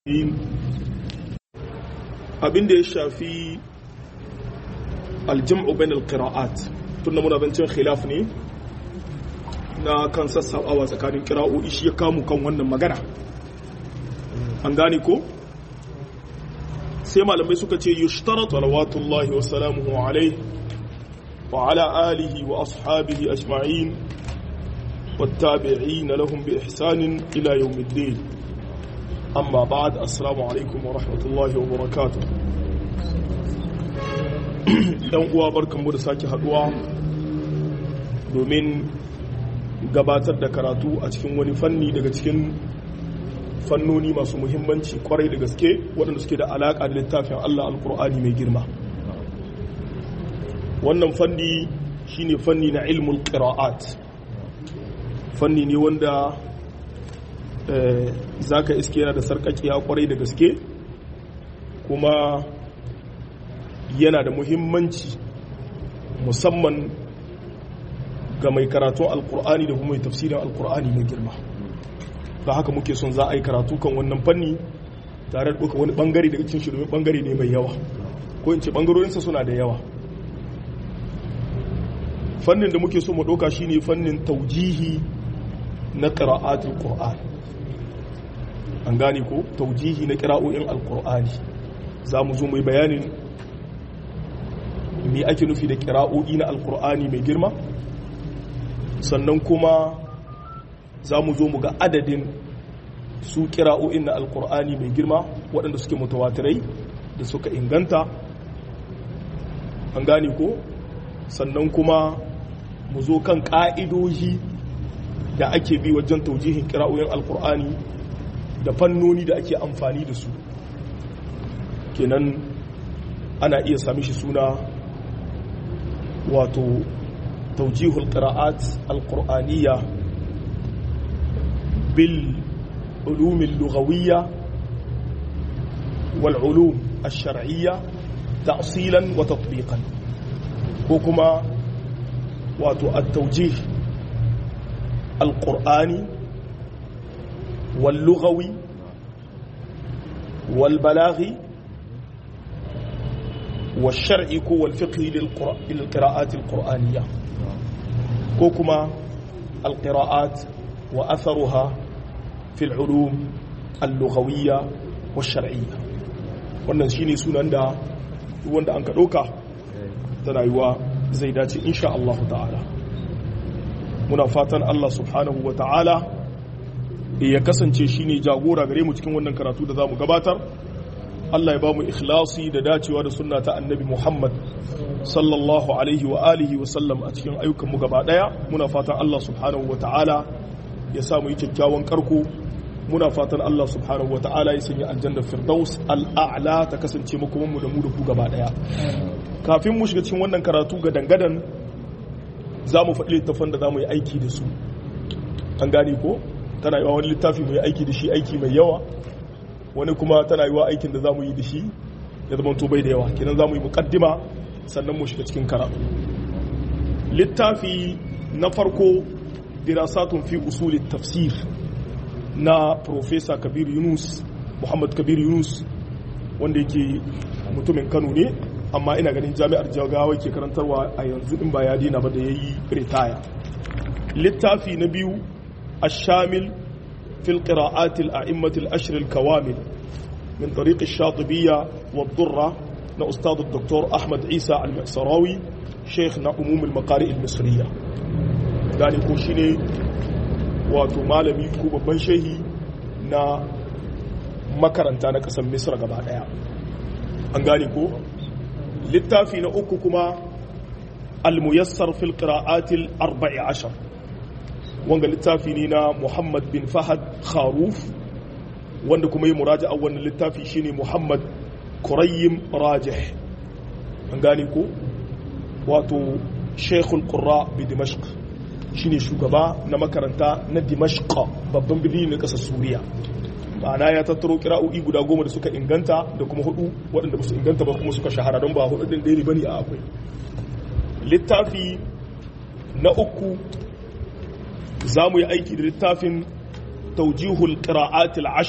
abin da ya shafi aljam'u bain alqira'at tunda muna zancen khilaf ne na kan sassabawa tsakanin kira'o'i shi ya kamu kan wannan magana an gane ko sai malamai suka ce yushtaratu salawatullahi wa salamuhu alaihi wa ala alihi wa ashabihi ajma'in والتابعين لهم بإحسان إلى يوم الدين أما بعد السلام عليكم ورحمة الله وبركاته ɗan uwa barkanmu da sake haduwa domin gabatar da karatu a cikin wani fanni daga cikin fannoni masu muhimmanci kwarai da gaske waɗanda suke da alaƙa da littafin Allah alkur'ani mai girma wannan fanni shine fanni na ilmul qira'at fanni ne wanda za ka iske yana da sarƙaƙiya kwarai da gaske kuma yana da muhimmanci musamman ga mai karatun alkur'ani da kuma mai tafsirin alkur'ani mai girma da haka muke son za a yi karatu kan wannan fanni tare da ɗauka wani ɓangare daga cikin shirin ɓangare ne mai yawa ko in ce ɓangarorinsa suna da yawa fannin da muke so mu ɗauka shine fannin taujihi na ƙira'atul ƙur'an an gane ko taujihi na ƙira'o'in alƙur'ani za mu zo mai bayanin me ake nufi da ƙira'o'i na alƙur'ani mai girma sannan kuma za mu zo mu ga adadin su ƙira'o'in na alƙur'ani mai girma waɗanda suke mutawatirai da suka inganta an gane ko sannan kuma mu zo kan ƙa'idoji da ake bi wajen taujihin kira'o'in alkur'ani da fannoni da ake amfani da su kenan ana iya sami shi suna wato taujihul qira'at alqur'aniyya bil ulum al-lughawiyya wal ulum ash-shar'iyya ta'silan wa tatbiqan ko kuma wato at-tawjih القرآني واللغوي والبلاغي والشرعي والفقهي للقراءات القرآنية كوكما القراءات وأثرها في العلوم اللغوية والشرعية wannan shine sunan da wanda an ka ɗauka tana yiwa zai dace insha Allah ta'ala muna fatan Allah subhanahu wa ta'ala ya kasance shi ne jagora gare mu cikin wannan karatu da za mu gabatar Allah ya ba mu ikhlasi da dacewa da sunna ta annabi Muhammad sallallahu alaihi wa alihi wa sallam a cikin ayyukanmu gaba daya muna fatan Allah subhanahu wa ta'ala ya sa mu yi kyakkyawan karko muna fatan Allah subhanahu wa ta'ala ya sanya aljannar firdaus al'a'la ta kasance makoman mu da mu da ku gaba daya kafin mu shiga cikin wannan karatu ga dangadan za mu faɗi littafan da za mu yi aiki da su an gane ko tana yiwa wani littafi mu yi aiki da shi aiki mai yawa wani kuma tana yiwa aikin da za mu yi da shi ya zama to bai da yawa kenan za mu yi muƙaddima sannan mu shiga cikin karatu littafi na farko dirasatun fi usulit tafsir na profesa kabir yunus muhammad kabir yunus wanda yake mutumin kano ne amma ina ganin jami'ar jagawa ke karantarwa a yanzu in ba ya dina ba da ya yi ritaya littafi na biyu ashamil fil qira'atil a'immatil ashr al kawamil min tariq ash-shatibiyya wa ad-durra na ustad dr ahmad isa al-masrawi sheikh na umum al-maqari al-misriya gani ko shine wato malami ko babban shehi na makaranta na kasar misra gaba daya an gane ko littafi na uku kuma al-muyassar fil qira'atil arba'i ashar wanga littafi ne na Muhammad bin Fahad Kharuf wanda kuma yi muraja'a wannan littafi shine Muhammad Qurayyim Rajih an gane ko wato Sheikhul Qurra bi Dimashq shine shugaba na makaranta na Dimashq babban birni na kasar Suriya ma'ana ya tattaro kira'o'i guda goma da suka inganta da kuma hudu waɗanda ba su inganta ba kuma suka shahara don ba hudu ɗin ɗaya bane a akwai littafi na uku za mu yi aiki da littafin taujihul qira'atil ashar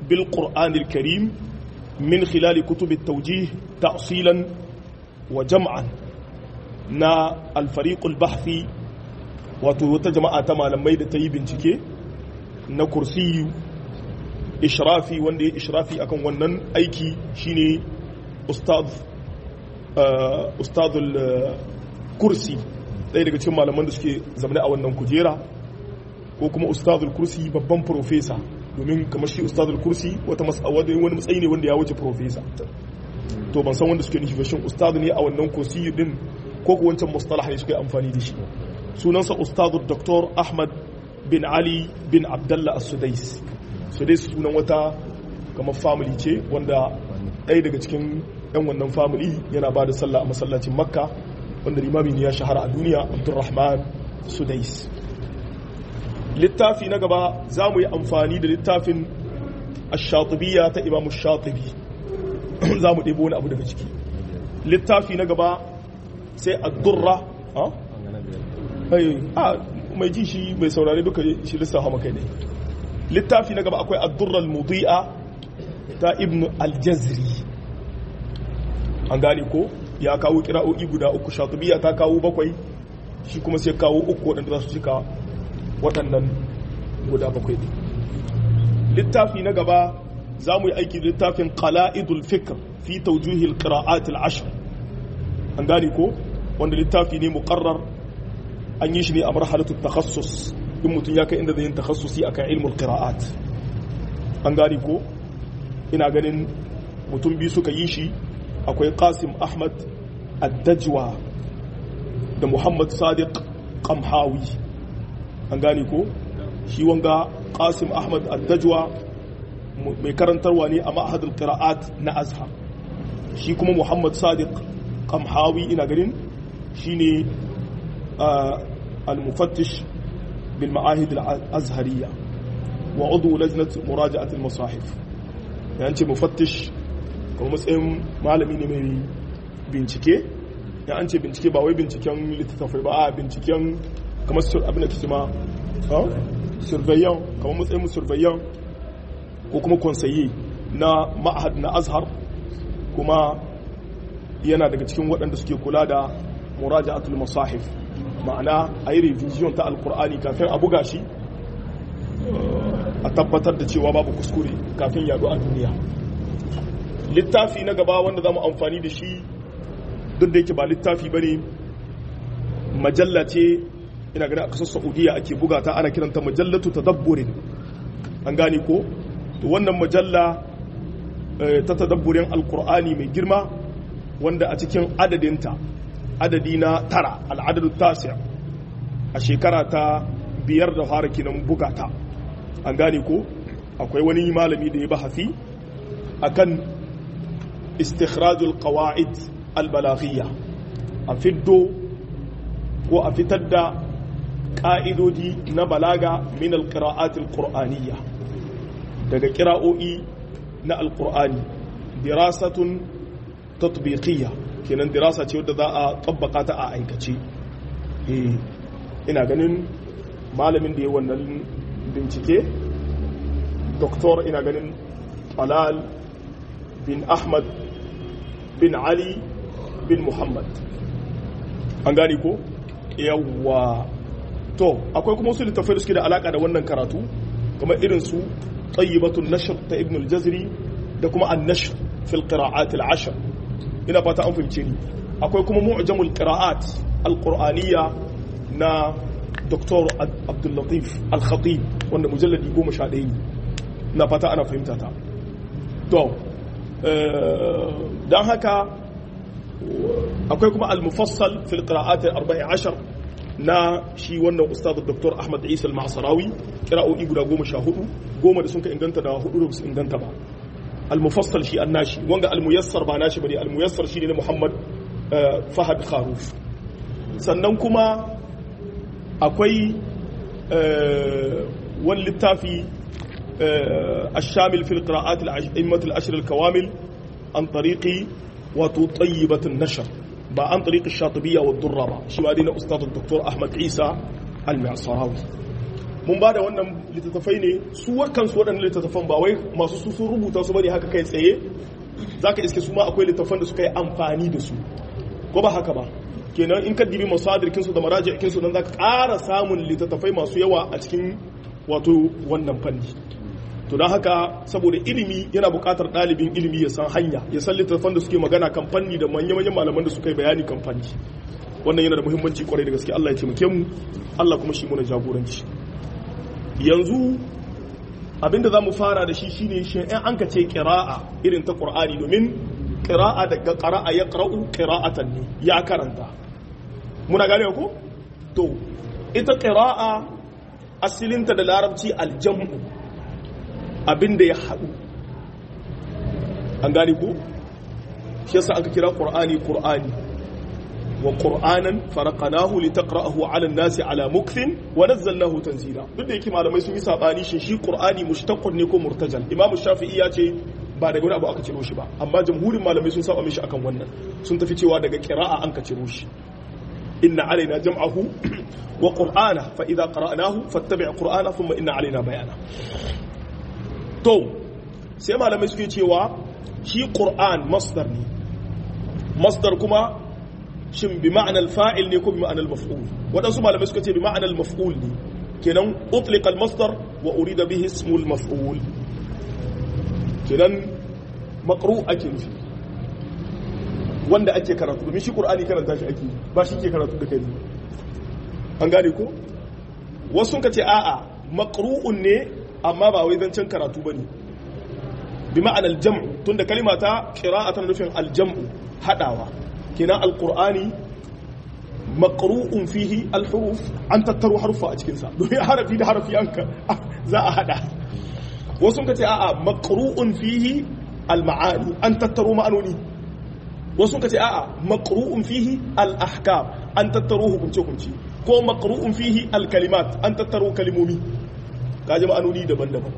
bil qur'anil karim min khilali kutub at-tawjih ta'silan wa jam'an na al-fariq al-bahthi wato wata jama'a ta malamai da ta yi bincike na kursiyu ishrafi wanda ya ishrafi akan wannan aiki shine ustad ustadul kursi ɗaya daga cikin malaman da suke zamane a wannan kujera ko kuma ustadul kursi babban profesa domin kamar shi ustadul kursi wata wani matsayi ne wanda ya wuce profesa to ban san wanda suke nufi shin ustadu ne a wannan kursi din ko ko wancan mustalah ne suke amfani da shi sunansa ustadu dr ahmad bin ali bin abdallah as-sudais sudais sunan wata kamar family ce wanda ɗaya daga cikin yan wannan family yana ba da sallah a masallacin makka wanda limami ne ya shahara a duniya abdurrahman sudais littafi na gaba za mu yi amfani da littafin ash-shatibiyya ta imamu shatibi za mu ɗebo wani abu daga ciki littafi na gaba sai ad-durra a mai ji shi mai saurari duka shi lissafa maka ne littafi na gaba akwai ad-durra al-mudi'a ta ibn al-jazri an gane ko ya kawo kira'o'i guda uku shatubiya ta kawo bakwai shi kuma sai kawo uku waɗanda za su cika waɗannan guda bakwai ne littafi na gaba za mu yi aiki da littafin qala'idul fikr fi tawjuhil qira'at al-ashr an gane ko wanda littafi ne muqarrar an yi shi ne a marhalatu takhassus in mutum ya kai inda zai yin takhassusi akan ilmul qira'at an gane ko ina ganin mutum biyu suka yi shi akwai qasim ahmad addajwa da muhammad sadiq qamhawi an gane ko shi wanga qasim ahmad addajwa mai karantarwa ne a ma'ahadul qira'at na azhar shi kuma muhammad sadiq qamhawi ina ganin shine al-mufattish bil ma'ahid al-azhariyya wa udu lajnat muraja'at al-masahif yanci mufattish kuma matsayin malami ne mai bincike ya an ce bincike ba wai binciken littattafai ba a binciken kamar abin da kike ma surveillant kamar matsayin mu surveillant ko kuma konsaye na ma'ahad na azhar kuma yana daga cikin waɗanda suke kula da muraja'atul masahif ma'ana a yi revision ta alkur'ani kafin a buga shi a tabbatar da cewa babu kuskure kafin yadu a duniya littafi na gaba wanda za mu amfani da shi duk da yake ba littafi ba ne majalla ce ina gani a kasar saudiya ake bugata ana kiranta majallatu tadabburin an gane ko to wannan majalla ta tadabburin alkur'ani mai girma wanda a cikin adadinta adadi na tara al'adadu tasi a shekara ta biyar da fara kinan bugata an gane ko akwai wani malami da ya bahafi akan istikhrajul qawaid albalaghiyya a fiddo ko a fitar da ƙa'idodi na balaga min alqira'at alqur'aniyya daga ƙira'o'i na alqur'ani dirasatun tatbiqiyya kenan dirasa ce wadda za a tabbaka ta a aikace ina ganin malamin da ya wannan bincike doktor ina ganin talal bin ahmad bin ali bin muhammad an gani ko yawwa to akwai kuma wasu littafai da suke da alaka da wannan karatu kamar irin su tayyibatun nashr ta ibn al-jazri da kuma an-nashr fil qira'at al-ashr ina fata an fahimce ni akwai kuma mu'jamul qira'at al-qur'aniyya na dr abdul latif al-khatib wanda mujalladi 11 ne na fata ana fahimta ta to don haka akwai kuma al-mufassal fil qira'at al-14 na shi wannan ustad dr ahmad isa al-ma'sarawi qira'o'i guda 14 goma da sun ka inganta da hudu da su inganta ba al-mufassal shi annashi wanga al-muyassar ba nashi bane al-muyassar shi ne na muhammad fahad kharuf sannan kuma akwai wani littafi الشامل في القراءات الأئمة الأشر الكوامل عن طريق وتطيبة النشر با عن طريق الشاطبية والدرة با شو هذه أستاذ الدكتور أحمد عيسى المعصراوي mun ba da wannan littattafai ne su kansu waɗannan littattafan ba wai masu su sun rubuta su bane haka kai tsaye za ka iske su ma akwai littattafan da suka yi amfani da su ko ba haka ba kenan in ka dibi masadirkinsu da marajikinsu don za ka ƙara samun littattafai masu yawa a cikin wato wannan fanni to don haka saboda ilimi yana buƙatar ɗalibin ilimi ya san hanya ya san littattafan da suke magana kan fanni da manya-manyan malaman da suka yi bayani kan fanni wannan yana da muhimmanci kwarai da gaske Allah ya taimake mu Allah kuma shi muna jagoranci yanzu abinda za mu fara da shi shine shi in an ka ce ƙira'a irin ta ƙur'ani domin ƙira'a daga ƙara'a ya ƙara'u ƙira'atan ne ya karanta muna gane ko to ita ƙira'a asilinta da larabci aljam'u abinda ya haɗu an gane ko shi yasa aka kira ƙur'ani ƙur'ani wa qur'anan faraqnahu litaqra'ahu 'ala an-nasi 'ala mukthin wa nazzalnahu tanzila duk da yake malamai sun yi sabani shin shi qur'ani mushtaqun ne ko murtajal imam shafi'i ya ce ba daga wani abu aka ciro shi ba amma jamhurin malamai sun saba mishi akan wannan sun tafi cewa daga qira'a an ka ciro shi inna alaina jam'ahu wa qur'ana fa idza qara'nahu fattabi' qur'ana thumma inna alaina bayana to sai malamai suke cewa shi qur'an masdar ne masdar kuma shin bi ma'anar fa'il ne ko bi ma'anar maf'ul waɗansu malamai suka ce bi ma'anar maf'ul ne kenan utlika al-masdar wa urida bihi ismul maf'ul kenan maqru ake nufi wanda ake karatu domin shi qur'ani karanta shi ake ba shi ke karatu da kai an gane ko wasu sun ce a'a maqru'un ne amma ba wai zancen karatu bane bi ma'anar jam'u tunda kalima ta qira'atan nufin al-jam'u hadawa kenan alkur'ani maqru'un fihi alhuruf an tattaro harufa a cikinsa domin harafi da harafi an za a hada wasu ka ce a'a maqru'un fihi alma'ani an tattaro ma'anoni wasu ka ce a'a maqru'un fihi alahkam an tattaro hukunce hukunci ko maqru'un fihi alkalimat an tattaro kalimomi kaji ma'anoni daban-daban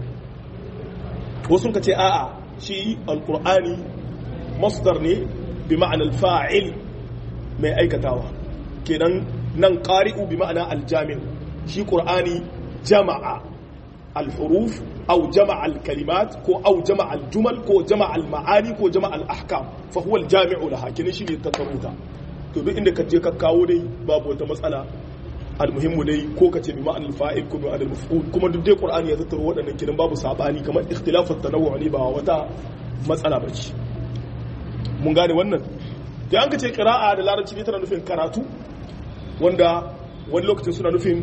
wasu ka ce a'a shi alkur'ani masdar ne bi ma'anar fa'il mai aikatawa kenan nan ƙari'u bi ma'ana aljami'u shi ƙur'ani jama'a alhuruf au jama'a alkalimat ko au jama'a aljumal ko jama'a alma'ani ko jama'a al'ahkam fa huwa aljami'u laha kenan shi ne tattaruta to duk inda ka je ka kawo dai babu wata matsala almuhimmu dai ko ka ce bi ma'anar fa'il ko bi ma'anar maf'ul kuma duk dai ƙur'ani ya tattaro waɗannan kenan babu sabani kamar ikhtilafat tanawwu ne ba wata matsala bace mun gane wannan da an ka ce kira'a da larabci ne tana nufin karatu wanda wani lokacin suna nufin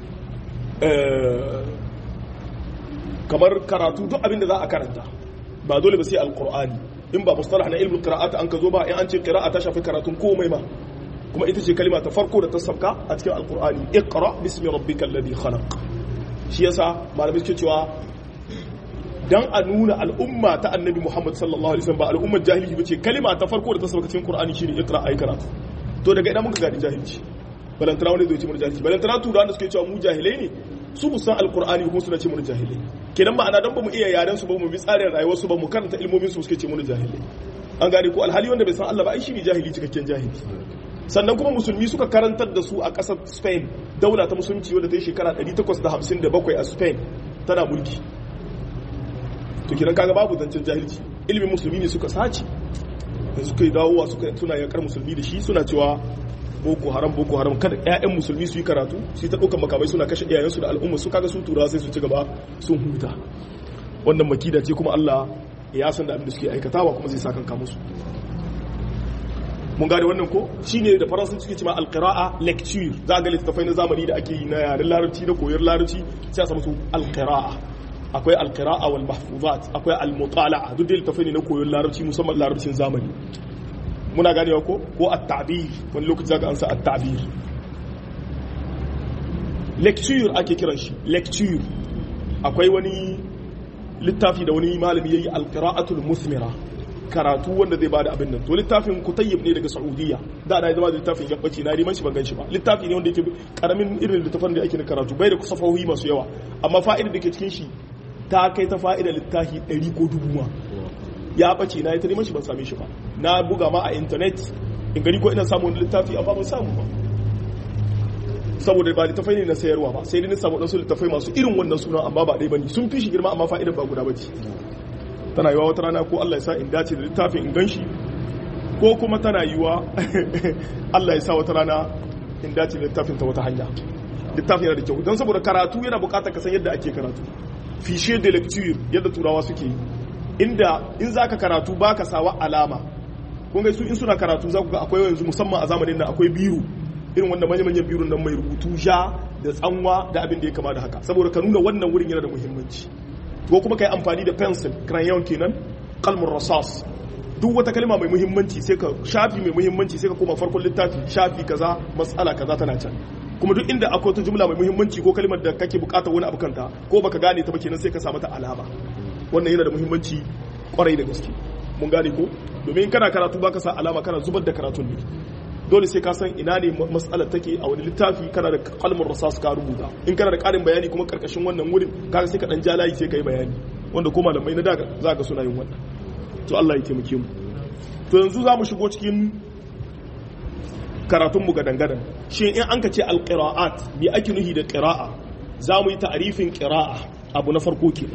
kamar karatu duk abinda za a karanta ba dole ba sai alkur'ani in ba mustalah na ilmin qira'ata an ka zo ba in an ce qira'a ta shafi karatun komai ma kuma ita ce kalima ta farko da ta sabka a cikin alkur'ani iqra bismi rabbikal ladhi khalaq shi yasa malamai suke cewa dan a nuna al'umma ta annabi Muhammad sallallahu alaihi wasallam ba al'ummar jahilci bace kalima ta farko da ta sauka cikin Qur'ani shine iqra ay karatu to daga idan muka gadi jahilci balantana wani zai ce mu jahilci balantana turawan da suke cewa mu jahilai ne su bu san alqur'ani kuma suna ce mu jahilai kenan ma'ana dan ba mu iya yaren su ba mu bi tsarin rayuwar su ba mu karanta ilmomin su suke ce mu jahilai an gane ko alhali wanda bai san Allah ba ai shine jahili cikakken jahili sannan kuma musulmi suka karantar da su a ƙasar Spain daula ta musulunci wadda ta yi shekara 857 a Spain tana mulki to kiran kaga babu zancen jahilci ilimin musulmi ne suka sace da suka yi dawowa suka suna yakar musulmi da shi suna cewa boko haram boko haram kada ƴaƴan musulmi su yi karatu su yi ta ɗaukar makamai suna kashe iyayensu da al'umma su kaga su turawa sai su ci gaba sun huta wannan makida ce kuma Allah ya san da abin da suke aikatawa kuma zai sa kanka musu mun gane wannan ko shine da faransanci suke cewa alqira'a lecture za ga littafai na zamani da ake yi na yaren larabci da koyar larabci sai a samu su alqira'a akwai alqira'a wal mahfuzat akwai almutala'a duk da littafai ne na koyon larabci musamman larabcin zamani muna ganewa ko ko at-ta'bir wani lokaci zaka ansa at-ta'bir lecture ake kiran shi lecture akwai wani littafi da wani malami yayi alqira'atul musmira karatu wanda zai bada abin nan to littafin kutayyib ne daga saudiya da da zama littafin ya bace na riman shi ban ganshi ba littafi ne wanda yake karamin irin littafin da ake na karatu bai da safahohi masu yawa amma fa'idar da ke cikin shi ta kai ta fa'idar littafi 100 ko dubu ma ya bace na ita neman shi ban same shi ba na buga ma a internet in gani ko ina samu wani littafi amma ban samu ba saboda ba littafai ne na sayarwa ba sai dai na samu wasu littafai masu irin wannan suna amma ba ɗaya bane sun fi shi girma amma fa'idar ba guda bace tana yiwa wata rana ko Allah ya sa in dace da littafin in ganshi ko kuma tana yiwa Allah ya sa wata rana in dace da littafin ta wata hanya littafin yana da kyau don saboda karatu yana buƙatar ka san yadda ake karatu fishe de lecture yadda turawa suke yi inda in zaka karatu baka sawa alama kun ga su in suna karatu za ku ga akwai yanzu musamman a zamanin nan akwai biru irin wanda manya-manyan birun nan mai rubutu ja da tsanwa da abin da ya kama da haka saboda ka nuna wannan wurin yana da muhimmanci ko kuma ka yi amfani da pencil crayon kenan kalmar rasas duk wata kalma mai muhimmanci sai ka shafi mai muhimmanci sai ka koma farkon littafi shafi kaza matsala kaza tana can kuma duk inda akwai wata jumla mai muhimmanci ko kalmar da kake bukatar wani abu kanta ko baka gane ta ba kenan sai ka sa mata alama wannan yana da muhimmanci kwarai da gaske mun gane ko domin kana karatu baka sa alama kana zubar da karatun ne dole sai ka san ina ne matsalar take a wani littafi kana da kalmar rasas ka rubuta in kana da karin bayani kuma karkashin wannan wurin kaga sai ka dan ja layi sai ka yi bayani wanda ko malamai na daga za ka suna yin wannan to Allah ya taimake mu to yanzu za mu shigo cikin karatun mu gadan gadan shin in an ka ce alqira'at bi ake nuhi da qira'a za mu yi ta'arifin qira'a abu na farko kenan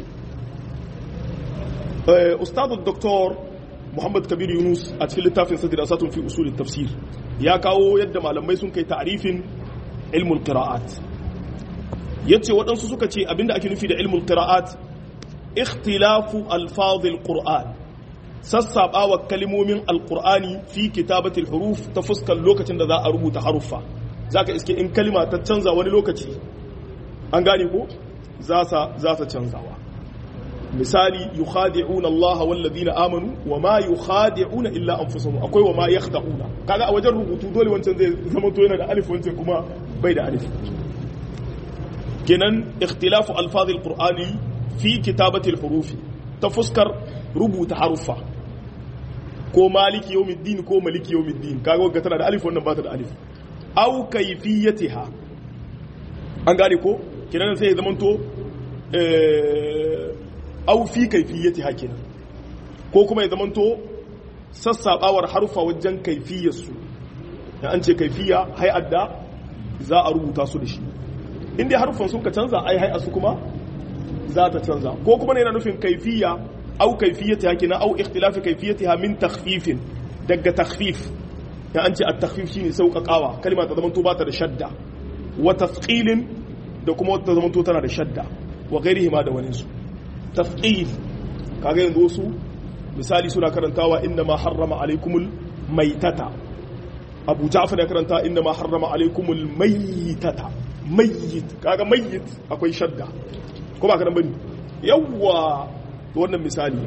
ustadu doktor Muhammad Kabir Yunus a cikin littafin sa dirasatun fi usul tafsir ya kawo yadda malamai sun kai ta'arifin ilmul qira'at yace waɗansu suka ce abinda ake nufi da ilmul qira'at ikhtilafu alfazil qur'an sassabawa kalimomin alqur'ani fi kitabatil huruf ta fuskar lokacin da za a rubuta haruffa zaka iske in kalima ta canza wani lokaci an gane ko za ta canzawa misali yukhadi'una Allah wal ladina amanu wama yukhadi'una illa anfusahum akwai wama yakhda'una kaga a wajen rubutu dole wancan zai zama to yana da alif wancan kuma bai da alif kenan ikhtilafu alfaz alqur'ani fi kitabati alhuruf ta fuskar rubuta haruffa ko maliki yawmiddin ko maliki yawmiddin kaga wanda tana da alif wannan ba ta da alif aw kayfiyatiha an gane ko kenan sai ya zama to au fi kaifiyati hakina ko kuma ya zamanto sassabawar harfa wajen kaifiyarsu da an ce kaifiya hay'ar da za a rubuta su da shi inda harfan sun ka canza ai hay'ar su kuma za ta canza ko kuma ne yana nufin kaifiya au kaifiyati hakina au ikhtilafi kaifiyatiha min takhfifin daga takhfif da an ce at-takhfif shine sauƙaƙawa kalma ta zamanto ba ta da shadda wa tafqilin da kuma wata zamanto tana da shadda wa ghairihi ma da wani su tafqif kaga yanzu wasu misali suna karantawa inna ma harrama alaikumul maitata abu ja'far ya karanta inna ma harrama alaikumul maitata mayyit kaga mayyit akwai shadda ko ba ka nan bane yawa to wannan misali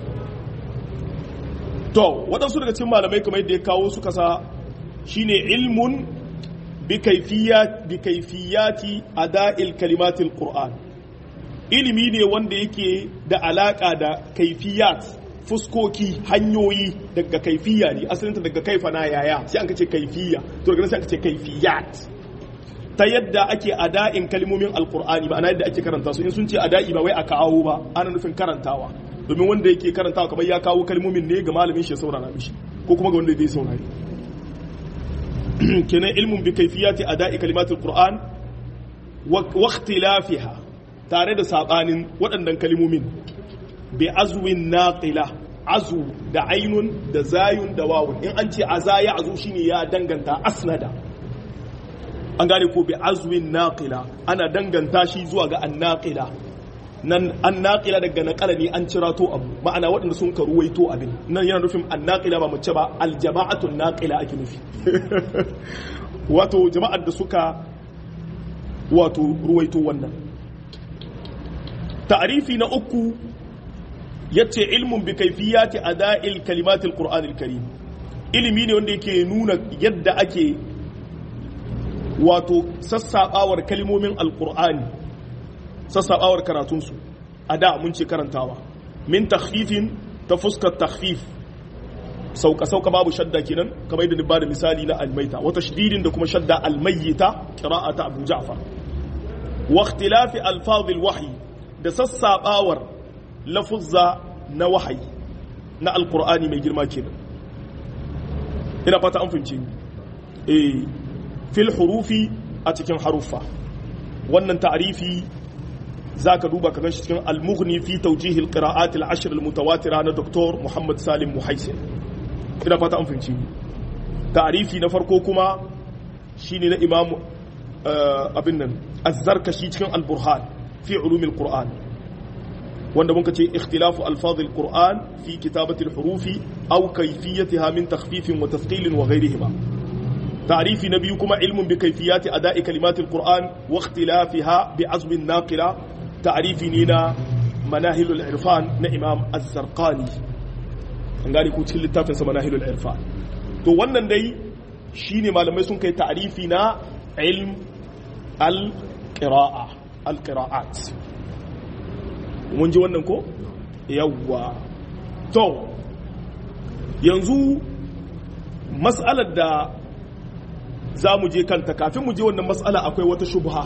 to waɗansu daga cikin malamai kamar yadda ya kawo suka sa shine ilmun bi kayfiyat bi kayfiyati ada'il kalimatil qur'an ilimi ne wanda yake da alaka da kaifiyat fuskoki hanyoyi daga kaifiya ne asalinta daga kaifa na yaya sai an kace kaifiya to daga sai an kace kaifiyat ta yadda ake ada'in kalmomin alqur'ani ba ana yadda ake karanta su in sun ce ada'i ba wai a kawo ba ana nufin karantawa domin wanda yake karantawa kamar ya kawo kalmomin ne ga malamin shi saurara mishi ko kuma ga wanda zai saurari kenan ilmun bi kaifiyati ada'i kalimatul qur'an wa ikhtilafiha tare da sabanin waɗannan kalimomin bi azwin naqila azu da ainun da zayun da wawun in an ce aza ya azu shine ya danganta asnada an gane ko bi azwin naqila ana danganta shi zuwa ga annaqila nan annaqila daga naqala ne an cirato abu ma'ana waɗanda sun ka ruwaito abin nan yana nufin annaqila ba mace ba aljama'atun naqila ake nufi wato jama'ar da suka wato ruwaito wannan ta'arifi na uku yace ilmun bi kaifiyati ada'il kalimatil qur'anil karim ilimi ne wanda yake nuna yadda ake wato sassabawar kalimomin alqur'ani sassabawar karatunsu a da mun ce karantawa min takhfifin ta fuskar takhfif sauka sauka babu shadda kenan kamar yadda ni bada misali na almaita wa tashdidin da kuma shadda almayyita qira'ata abu ja'far wa ikhtilafi alfazil wahyi da sassabawar lafuzza na wahayi na alqur'ani mai girma kenan ina fata an fince ni eh fil hurufi a cikin haruffa wannan ta'arifi za ka duba ka ganshi cikin al-mughni fi tawjihil qira'at al-ashr al-mutawatira na Dr. Muhammad Salim Muhaisin ina fata an fahimci ta'arifi na farko kuma shine na Imam abin nan az-Zarkashi cikin al-Burhan fi ulum al-Qur'an wanda muka ce ikhtilafu alfaz al-Qur'an fi kitabati al-hurufi aw kayfiyatiha min takhfif wa tathqil wa ghayrihima تعريف نبي كما علم بكيفيات أداء كلمات القرآن واختلافها بعزم الناقلة تعريف نينا مناهل العرفان نإمام الزرقاني ngani ko cikin littafin sa manahilul irfan to wannan dai shine malamai sun kai ta'rifi na ilm al qira'a al qira'at mun ji wannan ko yawwa to yanzu mas'alar da za mu je kanta kafin mu je wannan matsala akwai wata shubha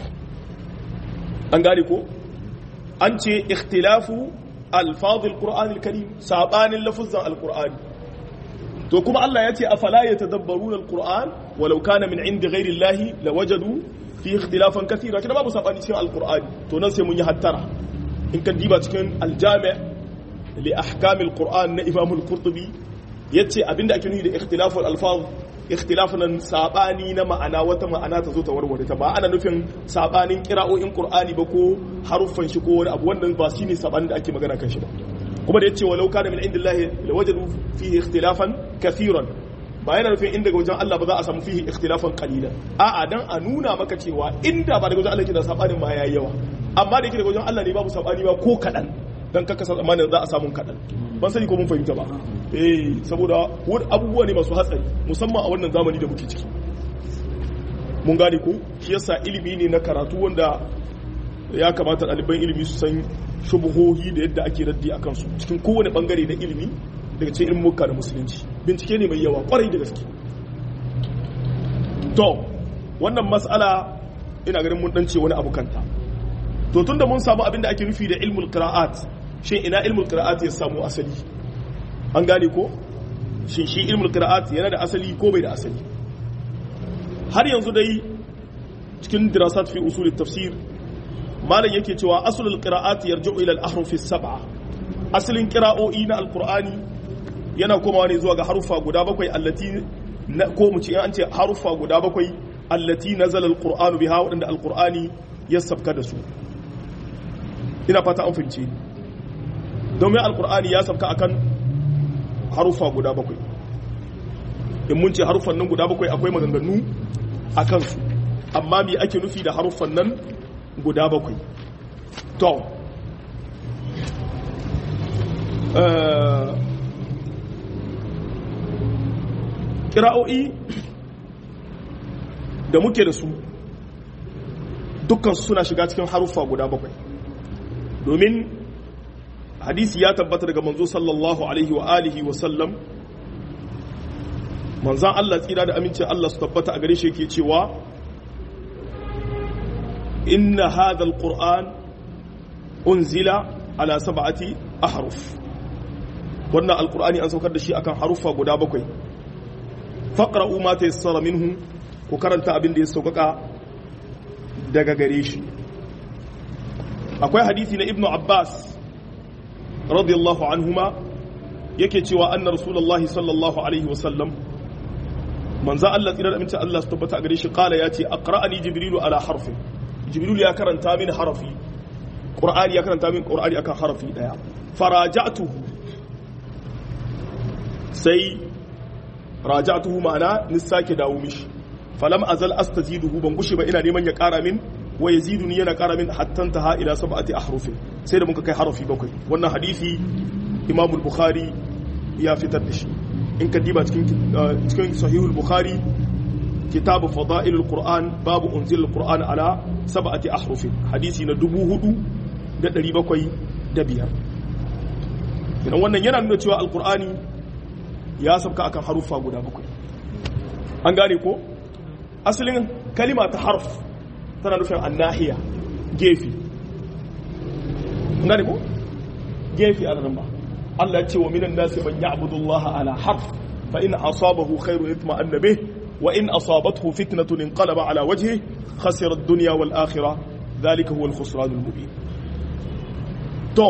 an gane ko an ce ikhtilafu alfazil qur'an alkarim sabanin lafuzan alqur'ani to kuma Allah ya ce afala yatadabbaruna alqur'an walau kana min indi ghairi llahi lawajadu fi ikhtilafan kathira kina babu sabani cikin alqur'ani to nan sai mun yi hattara in kan diba cikin aljami' li ahkam alqur'an na imam al-qurtubi yace abinda ake nufi da ikhtilafu alfaz ikhtilafunan sabani na ma'ana wata ma'ana ta zo ta warware ta ba ana nufin sabanin kira'o'in qur'ani ba ko haruffan shi ko wani abu wannan ba shine sabanin da ake magana kan shi ba kuma da yace walau kana min indillahi lawajadu fihi ikhtilafan kathiran ba yana nufin inda daga wajen Allah ba za a samu fihi ikhtilafan qalilan a'a dan a nuna maka cewa inda ba daga wajen Allah ke da sabanin ma yayi yawa amma da yake daga wajen Allah ne babu sabani ba ko kadan dan kaka tsammanin za a samu kadan ban sani ko mun fahimta ba eh saboda abubuwa ne masu hatsari musamman a wannan zamani da muke ciki mun gane ko shi yasa ilimi ne na karatu wanda ya kamata ɗaliban ilimi su san shubuhohi da yadda ake raddi a kansu cikin kowane bangare na ilimi daga cikin ilmuka da musulunci bincike ne mai yawa kwarai da gaske to wannan mas'ala ina ganin mun dan ce wani abu kanta to tunda mun samu abin da ake nufi da ilmul qira'at shin ina ilmul qira'at ya samu asali an gane ko shin shi ilmul qira'at yana da asali ko bai da asali har yanzu dai cikin dirasat fi usul tafsir malam yake cewa aslul qira'at yarji'u ila al-ahruf as-sab'a asalin qira'o'i na alqur'ani yana komawa ne zuwa ga harufa guda bakwai allati ko mu ce an ce harufa guda bakwai allati nazala al-qur'anu biha wadanda al-qur'ani ya sabka da su ina fata an fahimce domin al-qur'ani ya sabka akan harufa guda bakwai in mun ce harufan nan guda bakwai akwai maganganu a kansu amma me ake nufi da harufan nan guda bakwai to kira'o'i da muke da su dukkan suna shiga cikin haruffa guda bakwai domin hadisi ya tabbata daga manzo sallallahu alaihi wa alihi wa sallam manzan Allah tsira da aminci Allah su tabbata a gare shi yake cewa inna hadha alquran unzila ala sab'ati ahruf wannan alqur'ani an saukar da shi akan harufa guda bakwai faqra'u ma tayassara minhu ku karanta abin da ya saukaka daga gare shi akwai hadisi na ibnu abbas radiyallahu anhuma yake cewa anna rasulullahi sallallahu alaihi wasallam manzo Allah tsira da amince Allah su tabbata a gare shi kala ya ce aqra'ani jibrilu ala harfi jibrilu ya karanta min harafi qur'ani ya karanta min qur'ani akan harafi daya faraja'tuhu sai raja'tuhu ma'ana ni sake dawo mishi falam azal astaziduhu ban gushi ba ina neman ya kara min wa yaziduni yana kara min hatta taha ila sab'ati ahrufin sai da muka kai harafi bakwai wannan hadisi imam al-bukhari ya fitar da shi in ka diba cikin cikin sahihul bukhari kitabu fada'ilul qur'an babu unzilul qur'an ala sab'ati ahrufin hadisi na dubu hudu da ɗari bakwai da biyar idan wannan yana nuna cewa alqur'ani ya sabka akan harufa guda bakwai an gane ko asalin kalima ta harf tana nufin annahiya gefe gane ko gefe a nan ba Allah ya ce wa minan nasi man ya'budu Allah ala harf fa in asabahu khairu yatma'anna bih wa in asabathu fitnatun inqalaba ala wajhihi khasira ad-dunya wal akhirah dhalika huwa al-khusran al-mubin to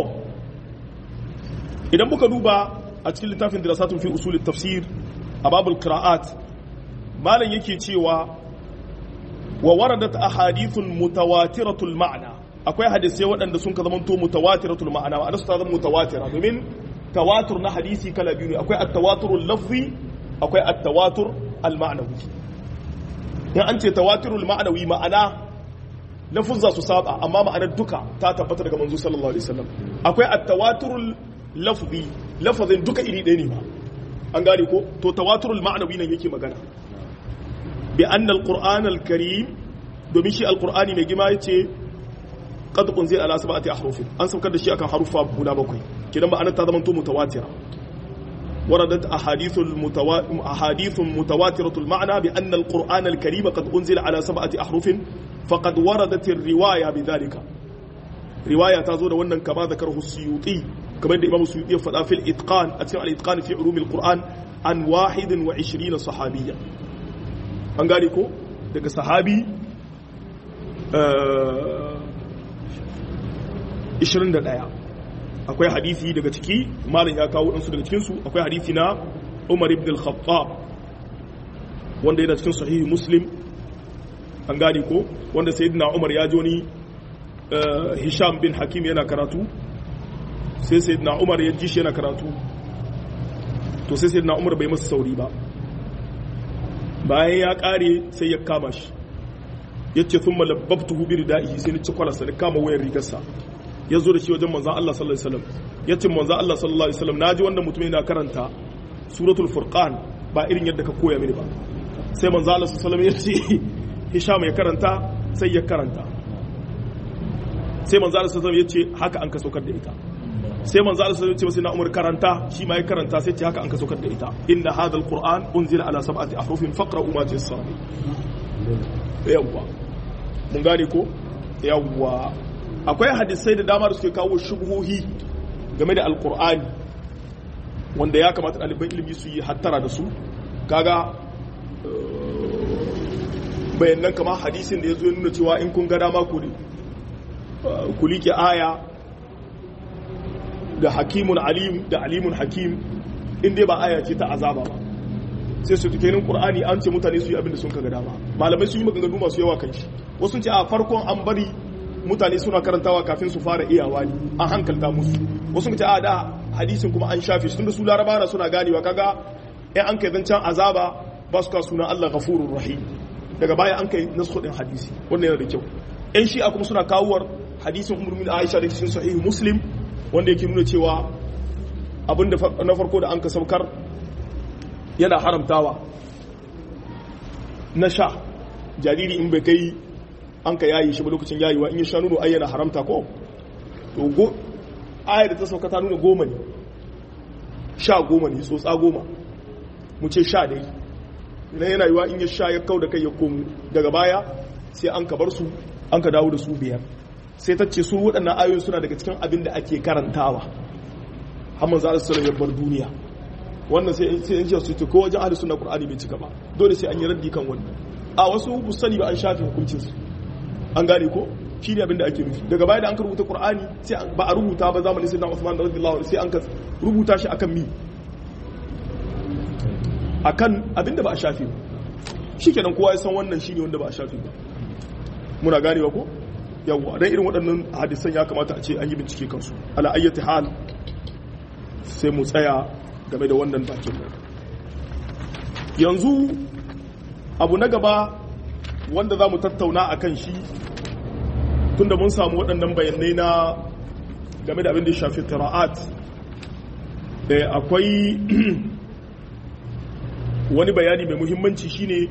idan muka duba a cikin littafin dirasatun fi usul tafsir a babul qira'at malam yake cewa wa waradat ahadithun mutawatiratul ma'na akwai hadisai waɗanda sun ka zamanto mutawatiratul ma'ana ma'ana su ta zama mutawatira domin tawatur na hadisi kala biyu ne akwai at-tawaturul lafzi akwai at-tawatur al-ma'nawi in an ce tawaturul ma'nawi ma'ana lafuzza su saba amma ma'anar duka ta tabbata daga manzo sallallahu alaihi wasallam akwai at-tawaturul lafzi lafazin duka iri ɗaya ne ba an gane ko to tawaturul ma'nawi nan yake magana bi anna al-qur'an al-karim domin shi al-qur'ani mai gima yace qad unzila ala sab'ati ahrufin an saukar da shi akan harufa guda bakwai kidan ma'anar ta zama to mutawatira وردت أحاديث المتوا... أحاديث متواترة المعنى بأن القرآن الكريم قد أنزل على سبعة أحرف فقد وردت الرواية بذلك رواية تزور وأن كما ذكره السيوطي كما يدى إمام السيوطي فلا في الإتقان أتسمع الإتقان في علوم القرآن عن واحد وعشرين صحابيا أنقالكو دك صحابي آه... 21 akwai hadisi daga ciki malam ya kawo ɗansu daga cikinsu akwai hadisi na umar ibn al-khattab wanda yana cikin sahihi muslim an gane ko wanda sayyidina umar ya joni hisham bin hakim yana karatu sai sayyidina umar ya ji shi yana karatu to sai sayyidina umar bai masa sauri ba bayan ya kare sai ya kama shi ya ce sun malabbabtuhu bi rida'ihi sai ni ci kwalasa ni kama wayar rigarsa ya zo da shi wajen manzan Allah sallallahu Alaihi wasallam ya ce manzan Allah sallallahu Alaihi wasallam na ji wannan mutum yana karanta suratul furqan ba irin yadda ka koya mini ba sai manzan Allah sallallahu Alaihi wasallam ya ce hisham ya karanta sai ya karanta sai manzan Allah sallallahu Alaihi wasallam ya ce haka an ka saukar da ita sai manzan Allah sallallahu Alaihi wasallam ya ce na umar karanta shi ma ya karanta sai ce haka an ka saukar da ita inna hadha alquran unzila ala sab'ati ahrufin faqra'u ma tayassara yawwa mun gane ko yawwa akwai hadisai da dama da suke kawo shubuhohi game da alkur'ani wanda ya kamata ɗaliban ilimi su yi hattara da su kaga bayanan kama hadisin da ya zo nuna cewa in kun ga dama ku liƙe aya da hakimun alim da alimun hakim inda ba aya ce ta azaba ba sai su tukenin ƙur'ani an ce mutane su yi abin da sun kaga dama malamai su yi maganganu masu yawa kan shi wasu ce a farkon an bari mutane suna karantawa kafin su fara iyawa ne an hankalta musu wasu ce a da hadisin kuma an shafe shi tunda su laraba na suna ganewa kaga in an kai zancen azaba ba su ka suna Allah ghafurur rahim daga baya an kai nasu din hadisi wannan yana da kyau yan shi'a kuma suna kawuwar hadisin umar min aisha da cikin sahihu muslim wanda yake nuna cewa abin da na farko da an ka saukar yana haramtawa na sha jariri in bai kai an ka yayi shi ba lokacin yayiwa in ya sha nono ai yana haramta ko to go ayar da ta sauka ta nuna goma ne sha goma ne tsotsa goma mu ce sha dai idan yana yiwa in ya sha ya kau da kai ya komo daga baya sai an ka bar su an ka dawo da su biyar sai ta ce su waɗannan ayoyin suna daga cikin abin da ake karantawa hamman za su ya bar duniya wannan sai in ce su ce ko wajen ahli sunna qur'ani bai cika ba dole sai an yi raddi kan wannan a wasu bu sani ba an shafe hukuncin su an gane ko shi ne abin da ake nufi daga baya da an ka rubuta qur'ani sai ba a rubuta ba zamanin sayyidina Uthman radiyallahu anhu sai an ka rubuta shi akan mi akan abin da ba a shafe ba shikenan kowa ya san wannan shine wanda ba a shafe ba muna ganewa ko yawwa dan irin waɗannan hadisan ya kamata a ce an yi bincike kansu ala ayyati hal sai mu tsaya game da wannan bakin yanzu abu na gaba wanda za mu tattauna a kan shi tunda mun samu waɗannan bayanai na game da abin da ya shafi qira'at akwai wani bayani mai muhimmanci shine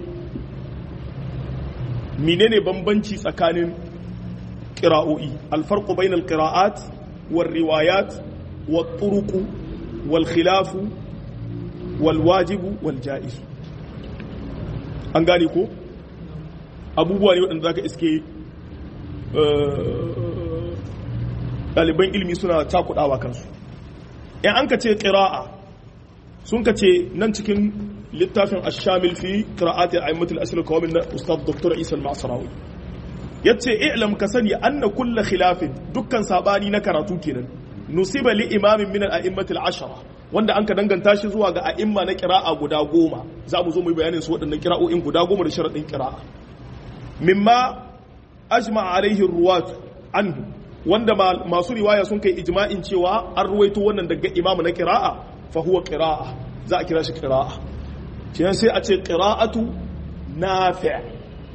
menene bambanci tsakanin qira'o'i alfarqu bainal qira'at war riwayat wat turuq wal khilaf wal wajib wal jaiz an gane ko abubuwa ne waɗanda zaka iske ɗaliban ilimi suna cakuɗawa kansu in an ka ce ƙira'a sun ka ce nan cikin littafin ashamil fi qira'ati a'immatul asr kawmin na ustad dr isa al-masrawi yace i'lam ka sani anna kulla khilafin dukkan sabani na karatu kenan nusiba li imamin min al-a'immatil ashara wanda an ka danganta shi zuwa ga a'imma na qira'a guda goma za mu zo mu yi bayanin su waɗannan qira'o'in guda goma da sharadin qira'a mimma ajma alaihi ruwat anhu wanda masu riwaya sun kai ijma'in cewa an ruwaito wannan daga imamu na qira'a fa huwa qira'a za a kira shi qira'a kenan sai a ce qira'atu nafi'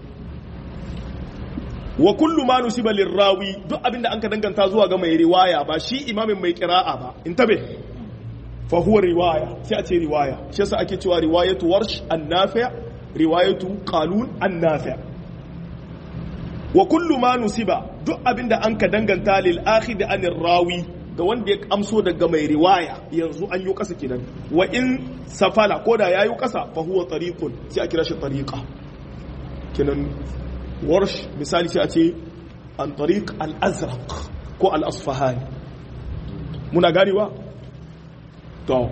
wa kullu ma nusiba lirrawi duk abinda an ka danganta zuwa ga mai riwaya ba shi imamin mai qira'a ba intabe fa huwa riwaya sai a ce riwaya shi yasa ake cewa riwayatu warsh an-nafi' riwayatu qalun an-nafi' wa kullu ma nusiba duk abinda an ka danganta lil akhid anir rawi ga wanda ya amso daga mai riwaya yanzu an yi kasa kenan wa in safala ko da yayi kasa fa huwa tariqun sai a kira shi tariqa kenan warsh misali sai a ce an tariq al-azraq ko al-asfahani muna ganewa to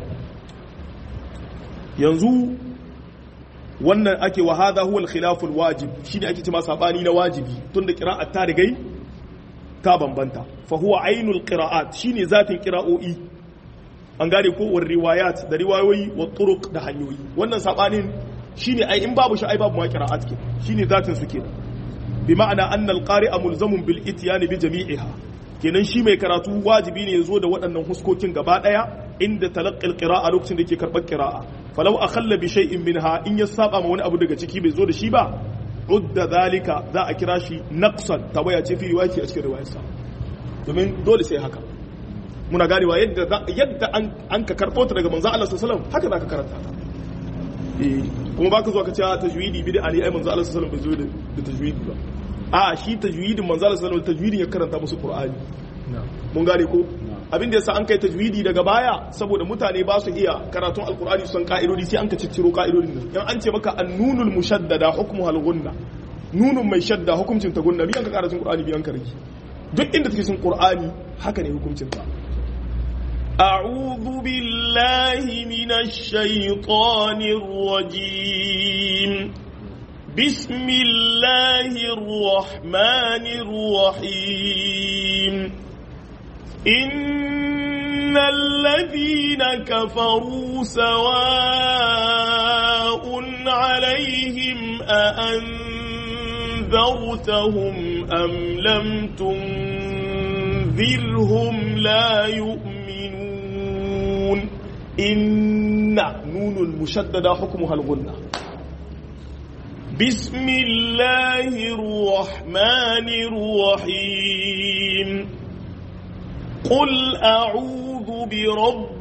yanzu wannan ake wa hadha huwa al-khilaf al-wajib shine ake cewa sabani na wajibi tunda qira'at ta rigai ta bambanta fa huwa ainul qira'at shine zatin qira'o'i an gane ko war riwayat da riwayoyi wa turuq da hanyoyi wannan sabanin shine ai in babu shi ai babu ma qira'at ke shine zatin su kenan bi ma'ana anna al-qari'a mulzamun bil ityan bi jami'iha kenan shi mai karatu wajibi ne ya zo da waɗannan huskokin gaba ɗaya inda talaqqil qira'a lokacin da yake karɓar qira'a falau akhalla bi shay'in minha in ya saba ma wani abu daga ciki bai zo da shi ba udda zalika za a kira shi naqsan tawaya ce fi riwayati a cikin riwayarsa domin dole sai haka muna ganewa yadda yadda an ka karɓo ta daga manzo Allah sallallahu alaihi wasallam haka zaka karanta ta eh kuma baka zo ka ce tajwidi bid'a ne ai manzo Allah sallallahu alaihi wasallam bai zo da tajwidi ba a shi tajwidin manzo Allah sallallahu alaihi tajwidin ya karanta musu Qur'ani mun gane ko abin da yasa an kai tajwidi daga baya saboda mutane ba su iya karatun alqur'ani su san ka'idodi sai an ka cicciro ka'idodin nan in an ce maka annunul mushaddada hukmuha al-gunna nunun mai shadda hukuncin ta gunna biyan ka karatun qur'ani biyan ka rage duk inda take cikin qur'ani haka ne hukuncin ta أعوذ بالله من الشيطان الرجيم بسم الله الرحمن الرحيم إن الذين كفروا سواء عليهم أأنذرتهم أم لم تنذرهم لا يؤمنون إن نون المشددة حكمها الغنة بسم الله الرحمن الرحيم قل أعوذ برب